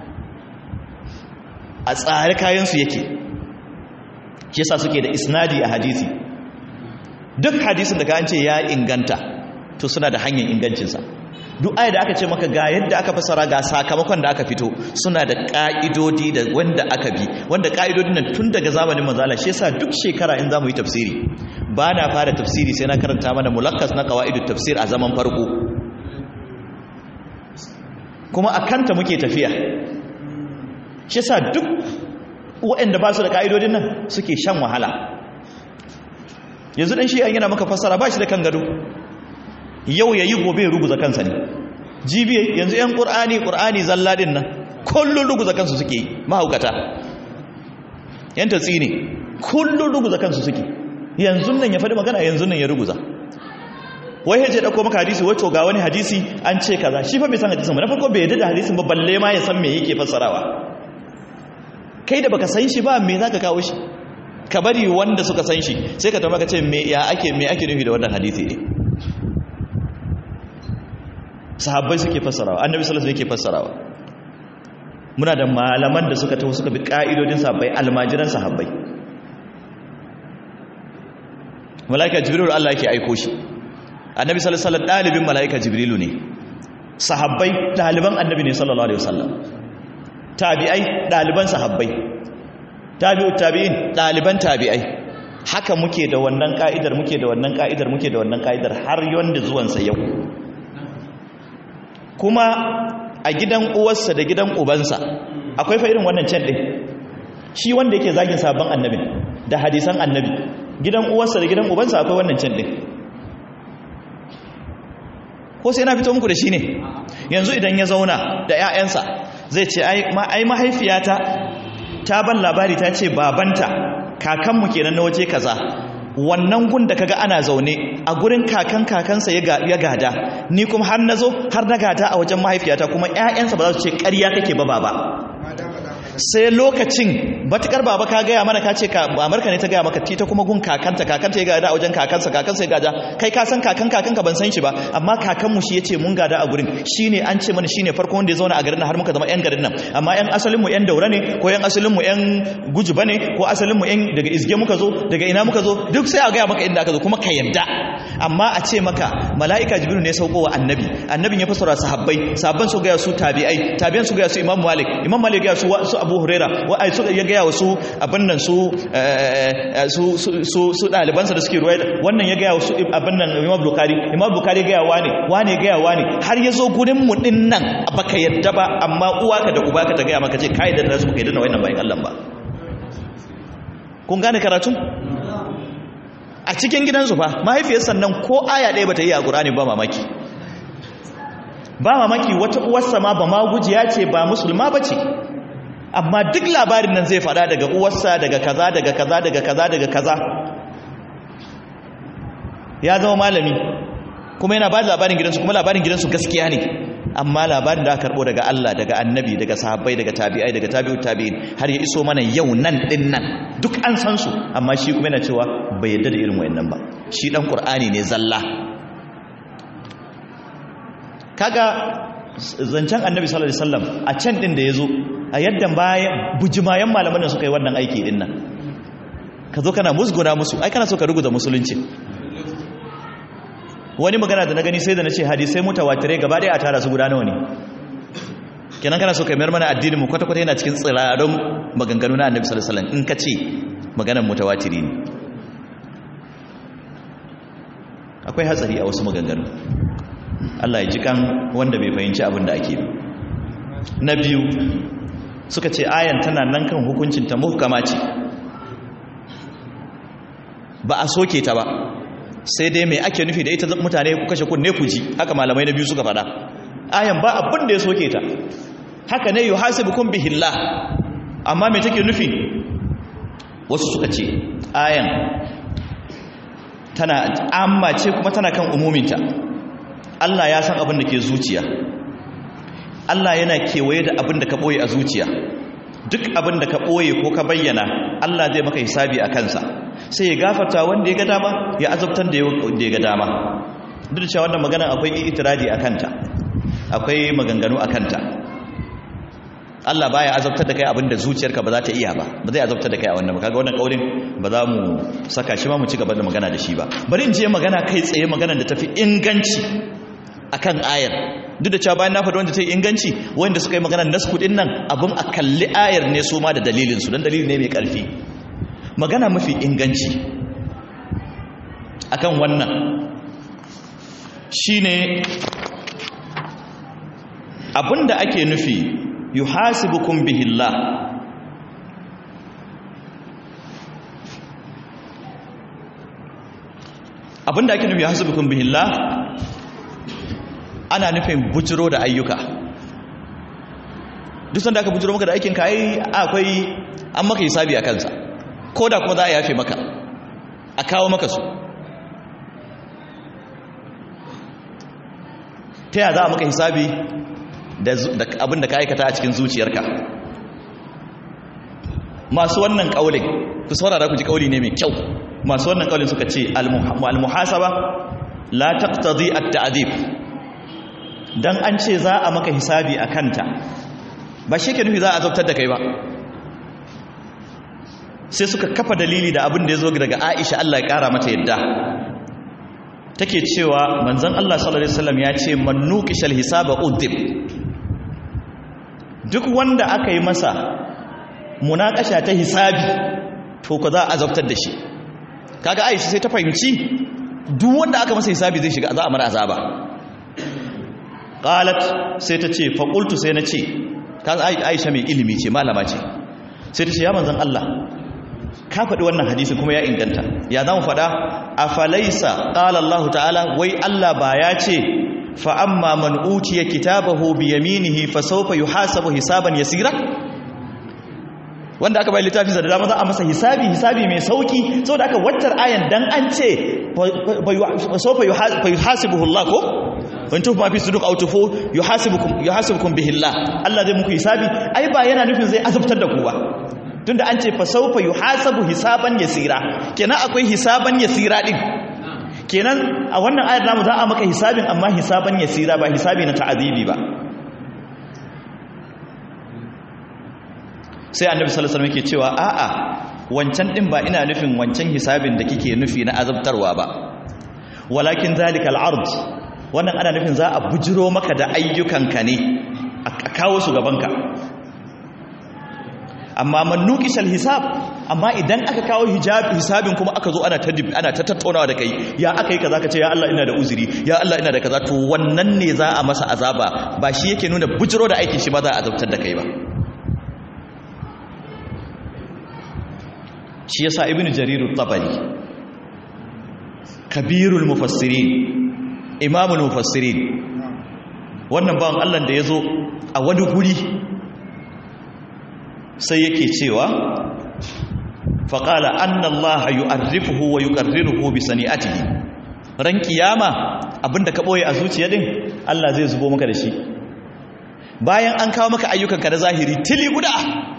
S1: a tsari kayan su yake shi yasa suke da isnadi a hadisi duk hadisin da ka an ce ya inganta to suna da hanyar ingancinsa duk ayat da aka ce maka ga yadda aka fasara ga sakamakon da aka fito suna da ka'idodi da wanda aka bi wanda ka'idodin nan tun daga zamanin manzala shi yasa duk shekara in zamu yi tafsiri ba na fara tafsiri sai na karanta mana mulakkas na qawaidut tafsir a zaman farko kuma akanta muke tafiya shi yasa duk waɗanda ba su da ka'idodin nan suke shan wahala yanzu dan shi yana maka fassara ba shi da kan gado yau yayi gobe ya ruguza kansa ne jibi yanzu yan qur'ani qur'ani zalla din nan kullun ruguza kansu suke yi mahaukata yan tatsi ne kullun ruguza kansu suke yanzu nan ya faɗi magana yanzu nan ya ruguza wai yaje dauko maka hadisi wato ga wani hadisi an ce kaza shi fa bai san hadisin ba na farko bai yadda da hadisin ba balle ma ya san me yake fassarawa kai da baka san shi ba me zaka kawo shi ka bari wanda suka san shi sai ka tambaya ka ce me ya ake me ake nufi da wannan hadisi ne sahabbai suke fassarawa annabi sallallahu alaihi wasallam yake fassarawa muna da malaman da suka taho suka bi ka'idodin sahabbai almajiran sahabbai malaika jibril Allah yake aiko shi annabi sallallahu alaihi wasallam dalibin malaika jibrilu ne sahabbai daliban annabi ne sallallahu alaihi wasallam tabi'ai daliban sahabbai tabi'ut tabi'in daliban tabi'ai haka muke da wannan ka'idar muke da wannan ka'idar muke da wannan ka'idar har yanda zuwan sa yau kuma a gidan uwarsa da gidan ubansa akwai fa irin wannan can din shi wanda yake zagin sabon annabi da hadisan annabi gidan uwarsa da gidan ubansa akwai wannan can din ko sai na fito muku da shi ne yanzu idan ya zauna da 'ya'yansa zai ce ai mahaifiyata ta ban labari ta ce babanta kakanmu kenan na waje kaza wannan gun da kaga ana zaune a gurin kakan kakansa ya gada ni kuma har nazo har na gada a wajen mahaifiyata kuma 'ya'yansa ba za su ce ƙarya kake ba baba sai lokacin batukar baba ka gaya mana ka ce ka amarka ne ta gaya maka tita kuma gun kakanta kakanta ya gada a wajen kakansa kakansa ya gada kai ka san kakan kakanka ban san shi ba amma kakanmu shi ya ce mun gada a gurin shine an ce mana shine farko wanda ya zauna a garin nan har muka zama yan garin nan amma yan asalinmu yan daura ne ko yan asalinmu yan gujuba ne ko asalinmu yan daga izge muka zo daga ina muka zo duk sai a gaya maka inda aka zo kuma ka yadda amma a ce maka mala'ika jibril ne sauko wa annabi annabin ya fasara sahabbai sahabban su gaya su tabi'ai tabi'an su gaya su imam malik imam malik ya su su abu huraira wa ai su ya gaya wasu abin nan su su su su dalibansa da suke ruwaya wannan ya gaya wasu abin nan imam bukhari imam bukhari gaya wani wani gaya wani har ya zo gurin mu din nan baka yadda ba amma uwa ka da uba ka ta gaya maka ce kai da nasu kai da wannan bayan Allah ba kun gane karatu a cikin gidansu fa mahaifiyar sannan ko aya ɗaya bata yi a Qur'ani ba mamaki ba mamaki wata uwarsa ma ba ma gujiya ce ba musulma bace amma duk labarin nan zai fada daga uwarsa daga kaza daga kaza daga kaza daga kaza ya zama malami kuma yana ba da labarin gidansu kuma labarin gidansu gaskiya ne amma labarin da aka karbo daga Allah daga annabi daga sahabbai daga tabi'ai daga tabi'ut tabi'in har ya iso mana yau nan din nan duk an san su amma shi kuma yana cewa bai yarda da irin wayannan ba shi dan qur'ani ne zalla kaga zancen annabi sallallahu alaihi wasallam a can din da yazo a yadda bayan bujimayen malaman da suka yi wannan aiki din nan ka zo kana musguna musu ai kana so ka ruguza musulunci wani magana da na gani sai da na ce hadisai mutawatirai gaba ɗaya a tara su guda nawa ne kenan kana so ka mayar mana addinin mu kwata-kwata yana cikin tsirarun maganganu na annabi sallallahu alaihi wasallam in ka ce maganar mutawatiri ne akwai hatsari a wasu maganganu Allah ya ji kan wanda bai fahimci abin da ake na biyu suka ce ayan tana nan kan hukuncinta muhkama ce ba a soke ta ba sai dai mai ake nufi da ita mutane ku kashe kunne ku ji haka malamai na biyu suka fada ayan ba abin da ya soke ta haka ne yuhasibukum bihillah amma me take nufi wasu suka ce ayan tana amma ce kuma tana kan umuminta Allah ya san abin da ke zuciya Allah yana kewaye da abin da ka ɓoye a zuciya duk abin da ka ɓoye ko ka bayyana Allah zai maka hisabi a kansa sai ya gafarta wanda ya ga dama ya azabtar da ya ga dama duk da cewa wannan magana akwai itiradi a kanta akwai maganganu a kanta Allah baya azabtar da kai abin da zuciyarka ba za ta iya ba ba zai azabtar da kai a wannan kaga wannan kaulin ba za mu saka shi ma mu ci gaba da magana da shi ba bari in je magana kai tsaye magana da tafi inganci akan ayar duk da cewa bayan na faɗi wanda ta yi inganci wanda suka yi magana nasku din nan abin a kalli ayar ne su ma da dalilinsu don dalili ne mai ƙarfi magana mafi inganci akan wannan shine abinda ake nufi yuhasibukum bihillah abinda ake nufi yuhasibukum bihillah ana nufin bujiro da ayyuka duk sanda aka bujiro maka da aikin ka ai akwai an maka hisabi a kansa ko da kuma za a yafe maka a kawo maka su ta yaya za a maka hisabi da abin da ka aikata a cikin zuciyarka masu wannan kaulin ku saurara ku ji kauli ne mai kyau masu wannan kaulin suka ce al-muhasaba la taqtadi at-ta'dib dan an ce za a maka hisabi a kanta ba shi ke nufi za a zabtar da kai ba sai suka kafa dalili da abin da ya zo daga Aisha Allah ya kara mata yadda take cewa manzon Allah sallallahu alaihi wasallam ya ce man nuqishal hisaba udhib duk wanda aka yi masa munakasha ta hisabi to ko za a azabtar da shi kaga Aisha sai ta fahimci duk wanda aka masa hisabi zai shiga za a mara azaba qalat sai ta ce fa qultu sai na ce kaga Aisha mai ilimi ce malama ce sai ta ce ya manzon Allah ka faɗi wannan hadisi kuma ya inganta ya zamu faɗa afalaisa qala Allah ta'ala wai Allah ba ya ce fa amma man utiya kitabahu bi yaminihi fa sawfa yuhasabu hisaban yasira wanda aka bai littafin da dama za a masa hisabi hisabi mai sauki saboda aka wattar ayan dan an ce sawfa yuhasibuhu Allah ko in tufu ma fi suduk aw tufu yuhasibukum yuhasibukum bihi Allah Allah zai muku hisabi ai ba yana nufin zai azabtar da ku ba tunda an ce fa sawfa yuhasabu hisaban yasira kenan akwai hisaban yasira din kenan a wannan ayar namu za a maka hisabin amma hisaban yasira ba hisabi na ta'azibi ba sai annabi sallallahu alaihi wasallam yake cewa a'a wancan din ba ina nufin wancan hisabin da kike nufi na azabtarwa ba walakin zalikal ard wannan ana nufin za a bujiro maka da ayyukanka ne a kawo su gabanka amma man nuqishal hisab amma idan aka kawo hijab hisabin kuma aka zo ana ta ana ta tattaunawa da kai ya aka yi kaza ka ce ya Allah ina da uzuri ya Allah ina da kaza to wannan ne za a masa azaba ba shi yake nuna bujiro da aikin shi ba za a azabtar da kai ba shi yasa ibnu jarir at-tabari kabirul mufassirin imamul mufassirin wannan bawan Allah da yazo a wani guri sai yake cewa faƙala anna Allah yu'arrifuhu wa yuqarriruhu bi sani'atihi ran kiyama abinda ka boye a zuciya din Allah zai zubo maka da shi bayan an kawo maka ayyukanka na zahiri tili guda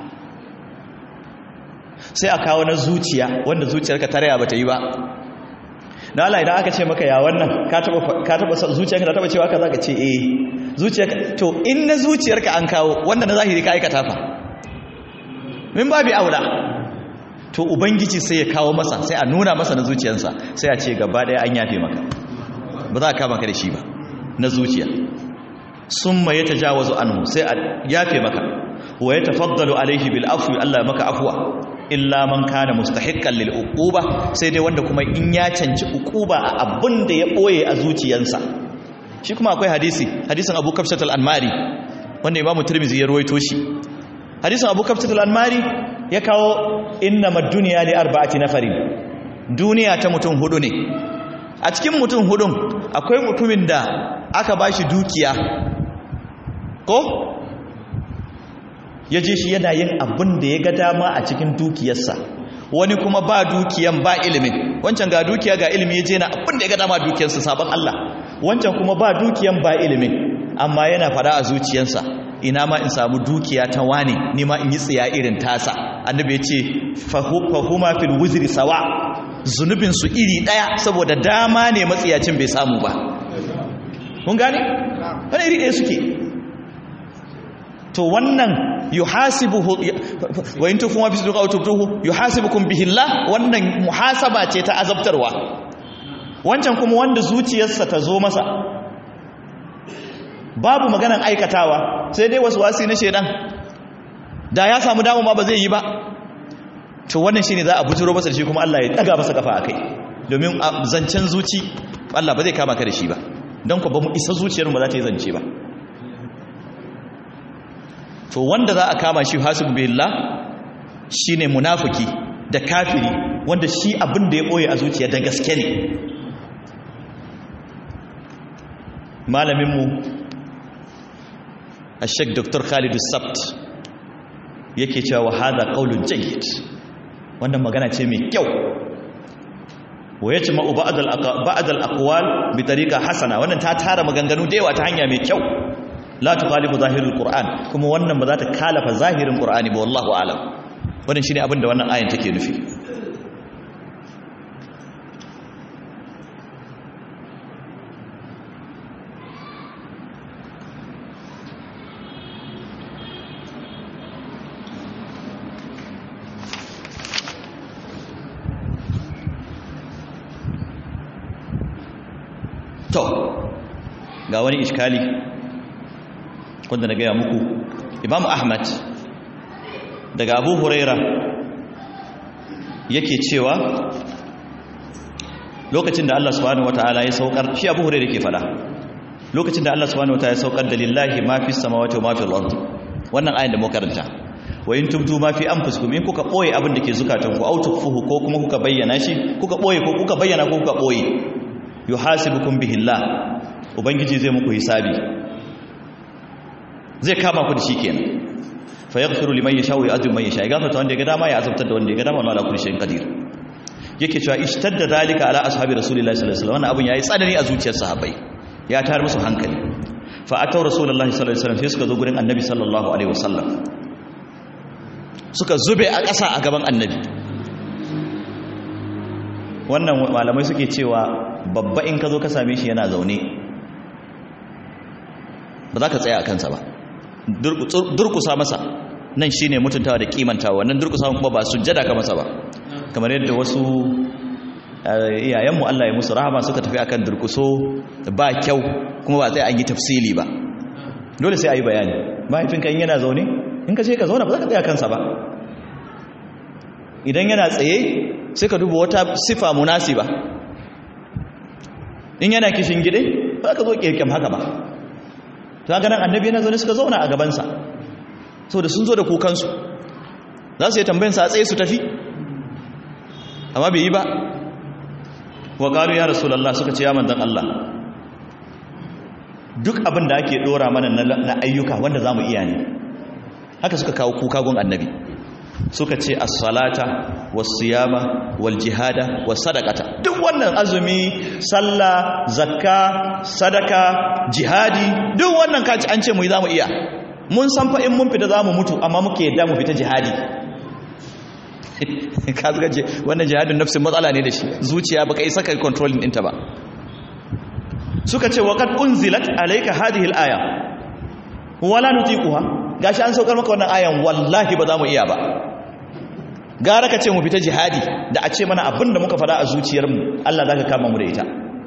S1: sai a kawo na zuciya wanda zuciyarka ta raya bata yi ba na Allah idan aka ce maka ya wannan ka taba ka taba zuciyarka ta taba cewa ka zaka ce eh zuciyarka to in na zuciyarka an kawo wanda na zahiri ka aikata fa min babi aula to ubangiji sai ya kawo masa sai a nuna masa na zuciyarsa sai a ce gaba daya an yafe maka ba za a kama ka da shi ba na zuciya summa ya tajawazu anhu sai a yafe maka wa ya tafaddalu alaihi bil afwi Allah maka afwa illa man kana mustahiqqan lil uquba sai dai wanda kuma in ya canci uquba a abin da ya boye a zuciyarsa shi kuma akwai hadisi hadisin Abu Kafshat al-Anmari wanda Imam Tirmidhi ya ruwaito shi hadisin Abu Kafshat al-Anmari ya kawo innamad dunya li arba'ati nafarin duniya ta mutum hudu ne a cikin mutum hudun akwai mutumin da aka bashi dukiya ko ya je shi yana yin abin da ya ga dama a cikin dukiyarsa wani kuma ba dukiyan ba ilimin wancan ga dukiya ga ilimi ya je na abin da ya ga dama dukiyarsa sabon Allah wancan kuma ba dukiyan ba ilimin amma yana fara a zuciyarsa ina ma in samu dukiya ta wane ni ma in yi tsiya irin tasa annabi ya ce fahuma fil wuzri sawa zunubin su iri daya saboda dama ne matsiyacin bai samu ba mun gane wani iri daya suke to wannan yuhasibuhu wa in tufu ma fi suduqa tubtuhu yuhasibukum bihi Allah wannan muhasaba ce ta azabtarwa wancan kuma wanda zuciyarsa ta zo masa babu maganan aikatawa sai dai wasu wasi na shedan da ya samu damu ma ba zai yi ba to wannan shine za a bujuro masa da shi kuma Allah ya daga masa kafa akai domin zancen zuci Allah ba zai kama ka da shi ba don ku ba mu isa zuciyar mu za ta yi zance ba to wanda za a kama shi hasibu billah shine munafiki da kafiri wanda shi abin da ya boye a zuciya da gaske ne malaminmu a sheik dr khalidu sabt yake cewa wa hada qaulun jayyid wannan magana ce mai kyau wa yajma'u ba'd al-ba'd al-aqwal bi tariqa hasana wannan ta tara maganganu da yawa ta hanya mai kyau la tukhalifu zahirul qur'an kuma wannan ba za ta kalafa zahirin qur'ani ba wallahu a'lam wannan shine abin da wannan ayin take nufi to ga wani iskali wanda na gaya muku imam ahmad daga abu huraira yake cewa lokacin da allah subhanahu wata'ala ya saukar shi abu huraira ke fada lokacin da allah subhanahu wata'ala ya saukar da lillahi ma fi samawati wa ma fi al-ard wannan ayin da mu karanta wa in tubtu ma fi anfusikum in kuka boye abin da ke zukatanku au tukfuhu ko kuma kuka bayyana shi kuka boye ko kuka bayyana ko kuka boye yuhasibukum bihillah ubangiji zai muku hisabi zai kama ku da shi kenan fa yaghfiru liman yasha wa yu'adhibu man yasha gafarta wanda ya ga dama ya azabtar da wanda ya ga dama wala kulli shay'in qadir yake cewa ishtadda dalika ala ashabi rasulillahi sallallahu alaihi wasallam wannan abun yayi tsanani a zuciyar sahabbai ya tar musu hankali fa ataw rasulullahi sallallahu alaihi wasallam sai suka zo gurin annabi sallallahu alaihi wasallam suka zube a ƙasa a gaban annabi wannan malamai suke cewa babba in ka zo ka same shi yana zaune ba za ka tsaya a kansa ba durkusa masa nan shi ne mutuntawa da kimantawa wannan durkusa kuma ba sujjada ka masa ba kamar yadda wasu iyayenmu Allah ya musu rahama suka tafi akan durkuso ba kyau kuma ba sai an yi tafsili ba dole sai a yi bayani mahaifinka in yana zaune in ka ce ka zauna ba za ka tsaya kansa ba idan yana tsaye sai ka duba wata sifa munasiba in yana kishin gide ba ka zo kirkim haka ba ta ganin annabi yana zaune suka zauna a gabansa so da sun zo da kukansu za su yi tambayinsa a tsaye su tafi amma bai yi ba wa ƙaru ya rasulallah suka ce ya manzan Allah duk abin da ake ɗora mana na ayyuka wanda za mu iya ne haka suka kawo kuka gun annabi suka ce as-salata was-siyama wal-jihada was-sadaqata duk wannan azumi sallah zakka sadaka jihadi duk wannan kaci an ce mu za mu iya mun san fa in mun fita za mu mutu amma muke yadda mu fita jihadi ka zuga je wannan jihadin nafsin matsala ne da shi zuciya baka isa kai controlling ɗinta ba suka ce wa qad unzilat alayka hadhihi al-aya wala nutiquha gashi an saukar maka wannan ayan wallahi ba za mu iya ba gara ka ce mu fita jihadi da a ce mana abinda muka fada a zuciyarmu Allah za ka kama mu da ita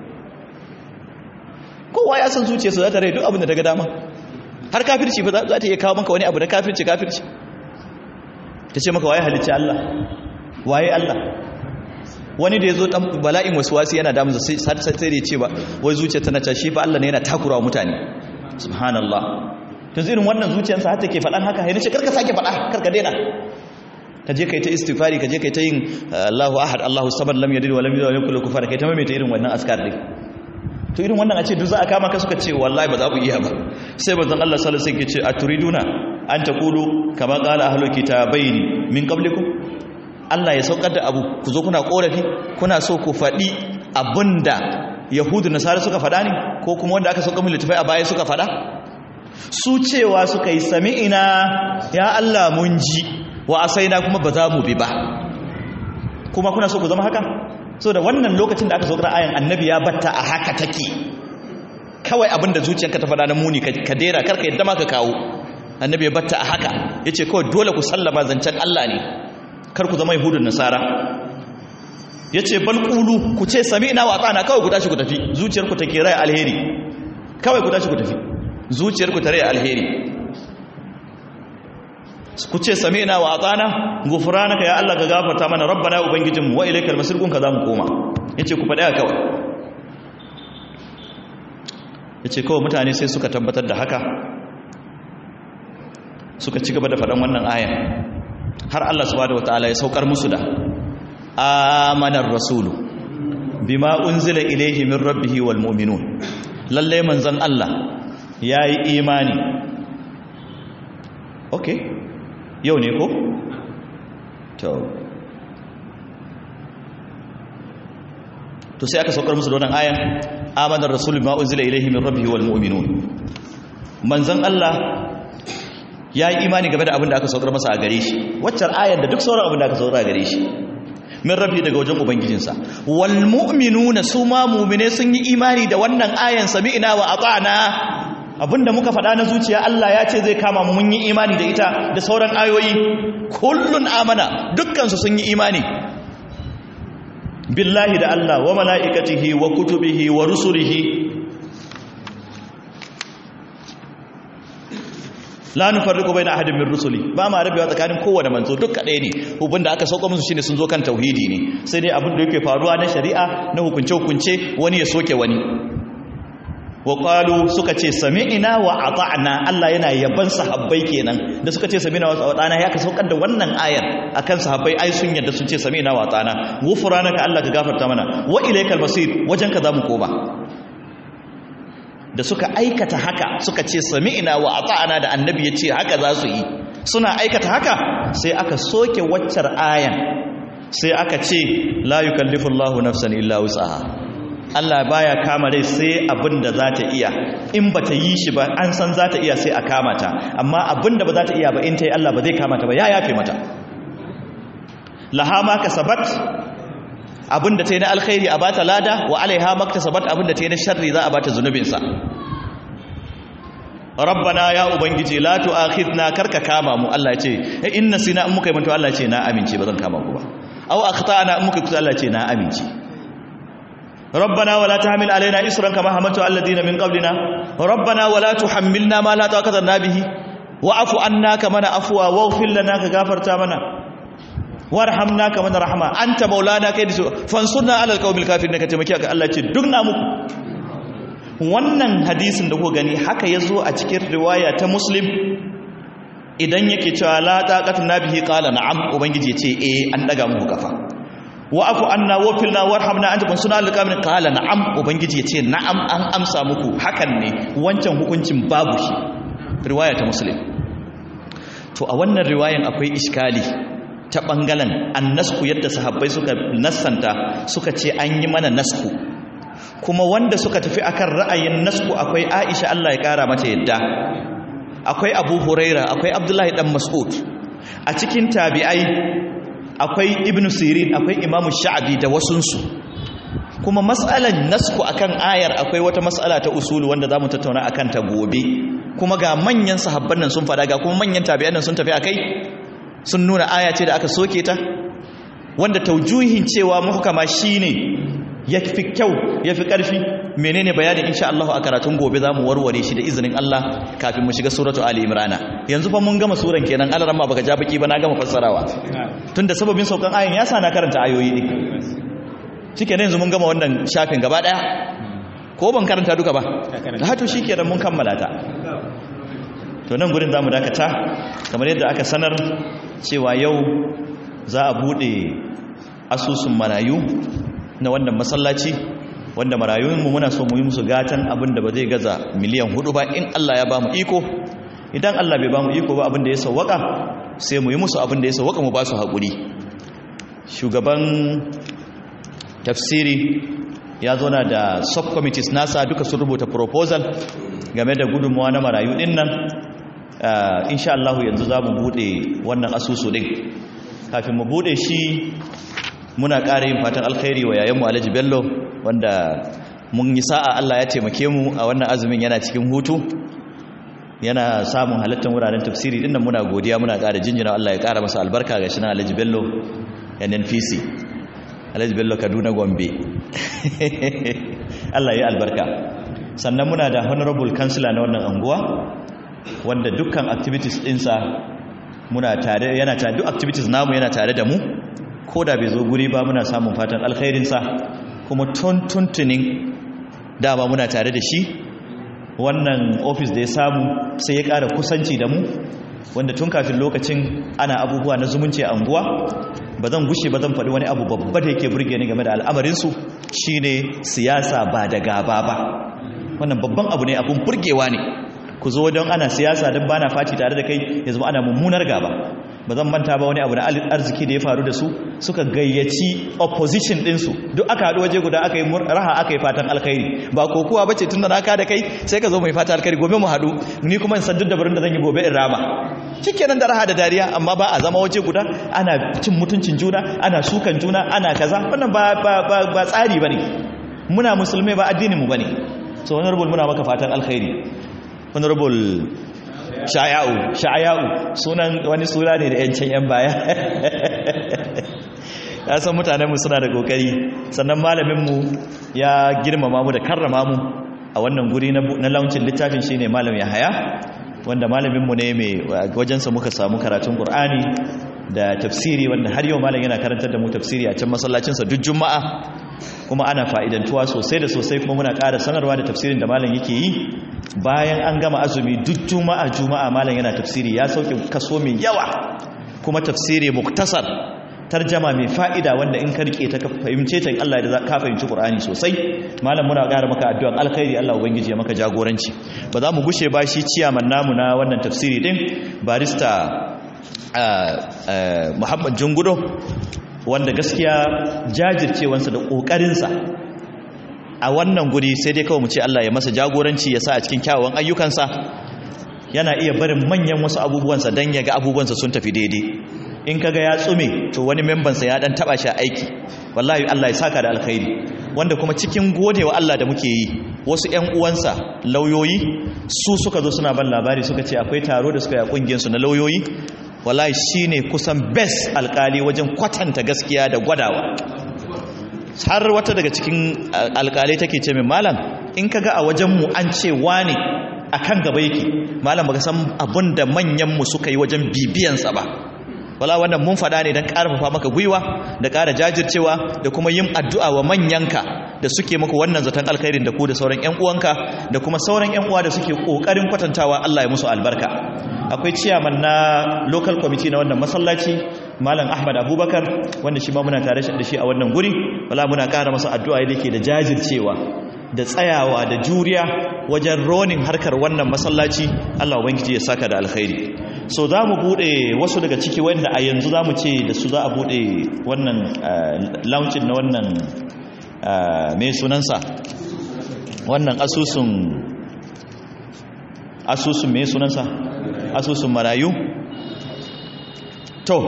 S1: kowa ya san zuciyarsa za ta rai duk abinda ta ga dama har kafirci ba za ta iya kawo maka wani abu da kafirci kafirci ta ce maka waye halicci Allah waye Allah wani da ya zo ɗan bala'in wasu wasu yana damunsa sai da ya ce ba wai zuciya tana ta shi fa Allah ne yana takura wa mutane subhanallah to irin wannan zuciyarsa har take faɗan haka yana ce karka sake faɗa karka daina ka je kai ta istighfari ka je kai ta yin Allahu ahad Allahu samad lam yalid wa lam yulad wa lam yakul lahu kufuwan kai ta maimaita irin wannan askar din to irin wannan a ce duk za a kama ka suka ce wallahi ba za ku iya ba sai manzon Allah sallallahu alaihi wasallam ya ce aturiduna an taqulu kama qala ahlul kitabaini min qablikum Allah ya saukar da abu ku zo kuna korafi kuna so ku faɗi abinda yahudu nasara suka faɗa ne ko kuma wanda aka sauka mu littafai a baya suka faɗa su cewa suka yi sami'ina ya Allah mun ji wa asaina kuma ba za mu bi ba kuma kuna so ku zama haka so da wannan lokacin da aka saukar ayan annabi ya batta a haka take kawai abinda zuciyarka ta faɗa na muni ka dera karka yadda ma ka kawo annabi ya batta a haka yace kawai dole ku sallama zancen Allah ne kar ku zama yahudun nasara yace bal qulu ku ce sami'na wa ata'na kawai ku tashi ku tafi zuciyarku take rai alheri kawai ku tashi ku tafi zuciyarku ta rai alheri ku ce sami'na wa ata'na ghufranaka ya Allah ka gafarta mana rabbana ubangijinmu wa ilaikal masir kun ka zamu koma yace ku faɗa kawai yace kawai mutane sai suka tabbatar da haka suka ci gaba da faɗan wannan ayan har Allah subhanahu wataala ya saukar musu da amanar rasulu bima unzila ilayhi min rabbihi wal mu'minun lalle manzon Allah yayi imani okay yau ne ko to to sai aka saukar musu da wannan ayan amanar rasul ma unzila ilayhi min rabbihi wal mu'minun manzon Allah ya yi imani game da abin da aka saukar masa a gare shi waccar ayar da duk sauran abin da aka saukar a gare shi min rabbi daga wajen ubangijinsa wal mu'minuna su ma mu'mine sun yi imani da wannan ayan sami'na wa ata'na abinda muka faɗa na zuciya Allah ya ce zai kama mu mun yi imani da ita da sauran ayoyi kullun amana dukkan su sun yi imani billahi da Allah wa mala'ikatihi wa kutubihi wa rusulihi la nufarriqu baina ahadin min rusuli ba ma rabewa tsakanin kowanne manzo duk kadai ne hubun da aka sauka musu shine sun zo kan tauhidi ne sai dai abin da yake faruwa na shari'a na hukunce hukunce wani ya soke wani wa qalu suka ce sami'na wa ata'na Allah yana yaban sahabbai kenan da suka ce sami'na wa ata'na ya ka saukar da wannan ayar akan sahabbai ai sun yadda sun ce sami'na wa ata'na ghufranaka Allah ka gafarta mana wa ilaykal masir wajen ka zamu koma da suka aikata haka suka ce sami'na wa ata'na da annabi ya ce haka za su yi suna aikata haka sai aka soke waccar ayan sai aka ce la yukallifu Allahu nafsan illa wus'aha Allah baya kama rai sai abin da za ta iya in ba ta yi shi ba an san za ta iya sai a kama ta amma abin da ba za ta iya ba in ta yi Allah ba zai kama ta ba ya yafe mata laha ma kasabat abin da ta yi na alkhairi a bata lada wa alaiha maktasabat abin da ta yi na sharri za a bata zunubinsa rabbana ya ubangiji la tu'akhidna karka kama mu Allah ya ce in nasina in muka yi manto Allah ya ce na amince ba zan kama ku ba aw akhtana in muka kuta Allah ya ce na amince rabbana wala tahmil alaina isran kama hamaltu alladhina min qablina rabbana wala tuhammilna ma la taqata lana bihi wa'fu anna kama na afwa waghfir lana ka gafarta mana warhamna kama na rahma anta maulana kai da fansurna alal qawmil kafirin ka taimaki ka Allah ya ce duk na muku wannan hadisin da ku gani haka ya zo a cikin riwaya ta muslim idan yake cewa la taqatu nabihi qala na'am ubangiji ya ce eh an daga muku kafa wa afu anna wa filna warhamna anta kun suna alqamin qala na'am ubangiji ya ce na'am an amsa muku hakan ne wancan hukuncin babu shi riwaya ta muslim to a wannan riwayan akwai iskali ta bangalen annasku yadda sahabbai suka nassanta suka ce an yi mana nasku kuma wanda suka tafi akan ra'ayin nasku akwai Aisha Allah ya kara mata yadda akwai Abu Huraira akwai Abdullahi dan Mas'ud a cikin tabi'ai akwai Ibn Sirin akwai Imam Sha'bi da wasunsu kuma mas'alan nasku akan ayar akwai wata mas'ala ta usulu wanda zamu tattauna akan ta gobe kuma ga manyan sahabban nan sun fada ga kuma manyan tabi'an nan sun tafi akai sun nuna aya ce da aka soke ta wanda taujuhin cewa muhkama shine ya fi kyau ya fi ƙarfi menene bayanin insha Allah a karatun gobe za mu warware shi da izinin Allah kafin mu shiga suratu Ali Imran yanzu fa mun gama suran kenan Allah ramma baka ja baki ba na gama fassarawa tunda sababin saukan ayin ya sa na karanta ayoyi ne shike yanzu mun gama wannan shafin gaba daya ko ban karanta duka ba ha to shikenan mun kammala ta to nan gurin zamu dakata kamar yadda aka sanar cewa yau za a bude asusun marayu na wannan masallaci wanda marayunmu muna so mu yi musu gatan abin da ba zai gaza miliyan hudu ba in Allah ya ba mu iko idan Allah bai ba mu iko ba abin da ya sauwaka sai mu yi musu abin da ya sauwaka mu ba su haƙuri shugaban tafsiri ya zona da subcommittees nasa duka sun rubuta proposal game da gudunmuwa na marayu din nan insha Allah yanzu za mu buɗe wannan asusu ɗin kafin mu buɗe shi muna ƙara yin fatan alkhairi wa yayanmu alhaji bello wanda mun yi sa'a Allah ya taimake mu a wannan azumin yana cikin hutu yana samun halattar wuraren tafsiri dinnan muna godiya muna ƙara jinjina Allah ya ƙara masa albarka ga shi na alhaji bello nnpc alhaji bello kaduna gombe Allah ya albarka sannan muna da honorable councilor na wannan anguwa wanda dukkan activities ɗinsa muna tare yana tare duk activities namu yana tare da mu ko da bai zo guri ba muna samun fatan alkhairinsa kuma tuntuntunin dama muna tare da shi wannan ofis da ya samu sai ya ƙara kusanci da mu wanda tun kafin lokacin ana abubuwa na zumunci a anguwa ba zan gushe ba zan faɗi wani abu babba da yake burge ni game da al'amarinsu shine siyasa ba da gaba ba wannan babban abu ne abun burgewa ne ku zo don ana siyasa don bana faci tare da kai ya zama ana mummunar gaba ba zan manta ba wani abu na arziki da ya faru da su suka gayyaci opposition ɗinsu duk aka haɗu waje guda aka yi raha aka yi fatan alkhairi ba ko kuwa bace tun da na da kai sai ka zo mai fatan alkhairi gobe mu haɗu ni kuma in san duk dabarun da zan yi gobe in rama shikenan da raha da dariya amma ba a zama waje guda ana cin mutuncin juna ana sukan juna ana kaza wannan ba ba ba, ba tsari bane muna musulmai ba addinin mu bane so honorable muna maka fatan alkhairi honorable sha'aya'u sha'aya'u sunan wani suna ne da yancin yan baya ya san mutanenmu suna da kokari sannan malaminmu ya girmama mu da karrama mu a wannan guri na launcin littafin shine malam Yahaya wanda malaminmu ne mai wajensa muka samu karatun Qur'ani da tafsiri wanda har yau malam yana karantar da mu tafsiri a can masallacinsa duk juma'a kuma ana fa'idantuwa sosai da sosai kuma muna ƙara sanarwa da tafsirin da malam yake yi bayan an gama azumi duk juma'a juma'a malam yana tafsiri ya sauke kaso mai yawa kuma tafsiri muktasar tarjama mai fa'ida wanda in ka rike ta fahimce ta Allah da ka fahimci Qur'ani sosai malam muna ƙara maka addu'an alkhairi Allah ubangiji ya maka jagoranci ba za mu gushe ba shi ciyaman namu na wannan tafsiri din barista Muhammad Jungudo wanda gaskiya jajircewansa da ƙoƙarinsa a wannan guri sai dai kawai mu ce Allah ya masa jagoranci ya sa a cikin kyawawan ayyukansa yana iya barin manyan wasu abubuwansa don ya ga abubuwansa sun tafi daidai in kaga ya tsume to wani membansa ya dan taba shi aiki wallahi Allah ya saka da alkhairi wanda kuma cikin godewa Allah da muke yi wasu ƴan uwansa lauyoyi su suka zo suna ban labari suka ce akwai taro da suka yi a kungiyar su na lauyoyi wallahi shine kusan best alkali wajen kwatanta gaskiya da gwadawa har wata daga cikin alkalai take ce min malam in kaga a wajen mu an ce wane akan gaba yake malam baka san abin da manyan mu suka yi wajen bibiyansa ba wala wannan mun faɗa ne don ƙarfafa maka gwiwa da ƙara jajircewa da kuma yin addu'a wa manyanka da suke muku wannan zaton alkhairin da ku da sauran ƴan uwanka da kuma sauran ƴan uwa da suke ƙoƙarin kwatantawa Allah ya musu albarka akwai ciyaman na local committee na wannan masallaci malam Ahmad Abubakar wanda shi ma muna tare da shi a wannan guri wala muna ƙara masa addu'a da yake da jajircewa da tsayawa da juriya wajen ronin harkar wannan masallaci Allah ubangiji ya saka da alkhairi so za mu bude wasu daga ciki wanda a yanzu za mu ce da su za a bude wannan launcin na wannan mai sunansa wannan asusun asusun mai sunansa asusun marayu to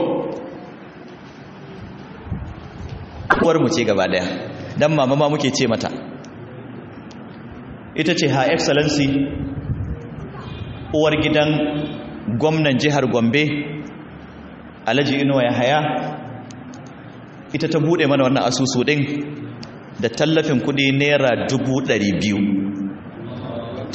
S1: uwar mu ce gaba daya dan mama ma muke ce mata ita ce ha excellency uwar gidan gwamnan jihar gombe alhaji inuwa ya haya ita ta bude mana wannan asusu din da tallafin kudi naira 200,000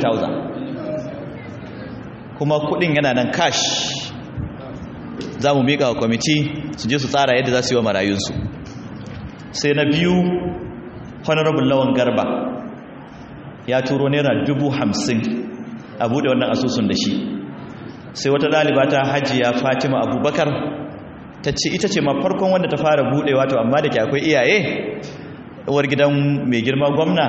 S1: 200,000 kuma kudin yana nan cash za mu miƙa wa kwamiti su je su tsara yadda za su yi wa marayunsu sai na biyu honorable lawan garba ya turo naira dubu hamsin a bude wannan asusun da shi sai wata ɗaliba ta hajiya fatima abubakar ta ce ita ce ma farkon wanda ta fara buɗe wato amma da ke akwai iyaye uwar gidan mai girma gwamna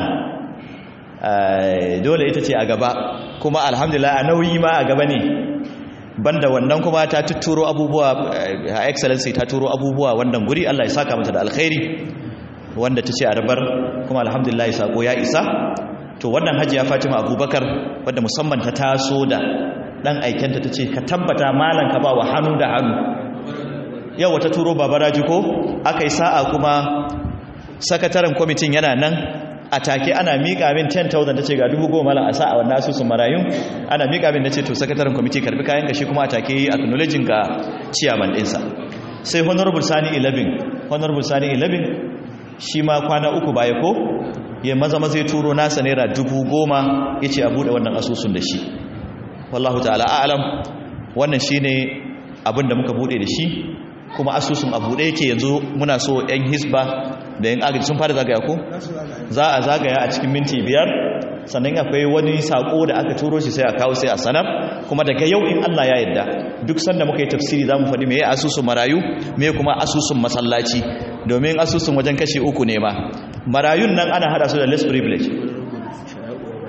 S1: dole ita ce a gaba kuma alhamdulillah a nauyi ma a gaba ne banda wannan kuma ta tuturo abubuwa a excellency ta turo abubuwa wannan guri allah ya saka mata da alkhairi wanda ta ce a rabar kuma alhamdulillah ya sako ya isa to wannan hajiya fatima abubakar wadda musamman ta taso da dan aikenta ta ce ka tabbata malan ka ba wa hannu da hannu yau wata turo babaraji ko aka yi sa'a kuma sakataren kwamitin yana nan a take ana miƙa min 10,000 ta ce ga dubu goma a sa'a wannan asusun marayun ana miƙa min na ce to sakataren kwamiti karbi kayan gashi kuma a take yi acknowledging ga ciyaman ɗinsa sai honorable sani 11 honorable sani 11 shi ma kwana uku baya ko ya maza maza ya turo nasa naira dubu goma ya ce a buɗe wannan asusun da shi wallahu ta'ala a'alam wannan shine abin da muka bude da shi kuma asusun a bude yake yanzu muna so yan hisba da yan agaji sun fara zagaya ko za a zagaya a cikin minti biyar sannan akwai wani sako da aka turo shi sai a kawo sai a sanar kuma daga yau in Allah ya yarda duk sanda muka yi tafsiri zamu faɗi me asusun marayu me kuma asusun masallaci domin asusun wajen kashi uku ne ma marayun nan ana hada su da less privilege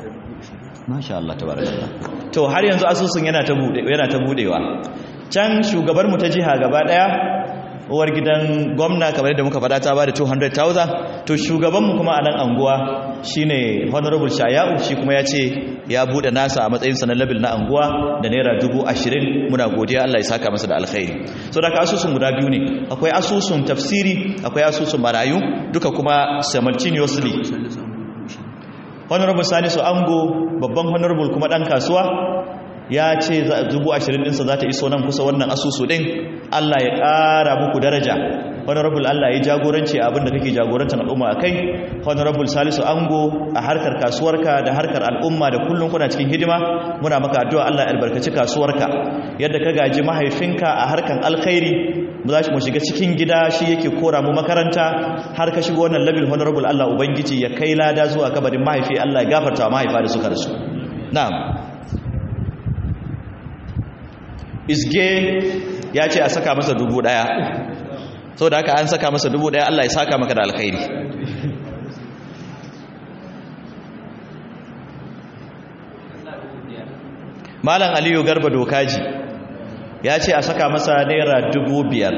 S1: masha Allah tabarakallah to har yanzu asusun yana ta bude yana ta budewa can shugabar mu ta jiha gaba daya uwar gidan gwamna kamar yadda muka faɗa ta ba da 200,000 to shugabanmu kuma a nan anguwa shine honorable shaya'u shi kuma ya ce ya buɗe nasa a matsayinsa na labil na anguwa da naira dubu ashirin muna godiya Allah ya saka masa da alkhairi so da asusun guda biyu ne akwai asusun tafsiri akwai asusun marayu duka kuma simultaneously honorable salisu ango babban honorable kuma ɗan kasuwa ya ce dubu ashirin ɗinsa za ta iso nan kusa wannan asusu ɗin Allah ya ƙara muku daraja honorable Allah ya jagoranci abinda kake jagorantar al'umma a kai honorable salisu ango a harkar kasuwarka da harkar al'umma da kullum kuna cikin hidima muna maka addu'a Allah ya albarkaci kasuwarka yadda ka gaji mahaifinka a harkar alkhairi mu za mu shiga cikin gida shi yake kora mu makaranta har ka shigo wannan labil honorable Allah ubangiji ya kai lada zuwa kabarin mahaifi Allah ya gafarta wa mahaifa da suka rasu na'am isge ya ce a saka masa dubu daya sau da haka an saka masa dubu daya Allah ya saka maka da alkhairi malam aliyu garba dokaji ya ce a saka masa naira dubu biyar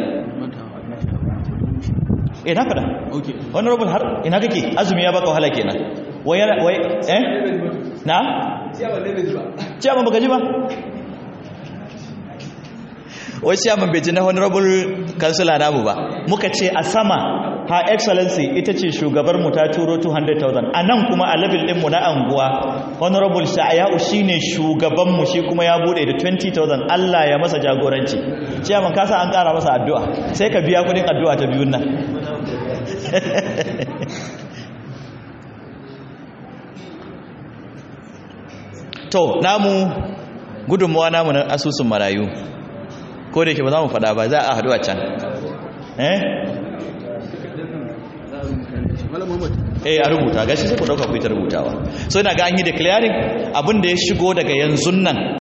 S1: ina fada wani rubin har ina kake azumi ya baka wahala kenan wai eh na? ciyaman baka ji ba wai chairman bai ji na honorable kansila namu ba muka ce a sama ha excellency ita ce shugabar mu ta turo 200,000 a nan kuma a level ɗinmu na anguwa honorable sha'ayau shi ne shugabanmu shi kuma ya bude da 20,000 Allah ya masa jagoranci chairman kasa an ƙara masa addu'a sai ka biya kudin addu'a ta biyun nan to namu gudunmuwa namu na asusun marayu ko da yake ba za mu faɗa ba za a haɗu a can eh eh a rubuta gashi sai ku ɗauka ku yi ta rubutawa so ina ga an yi declaring abin da ya shigo daga yanzu nan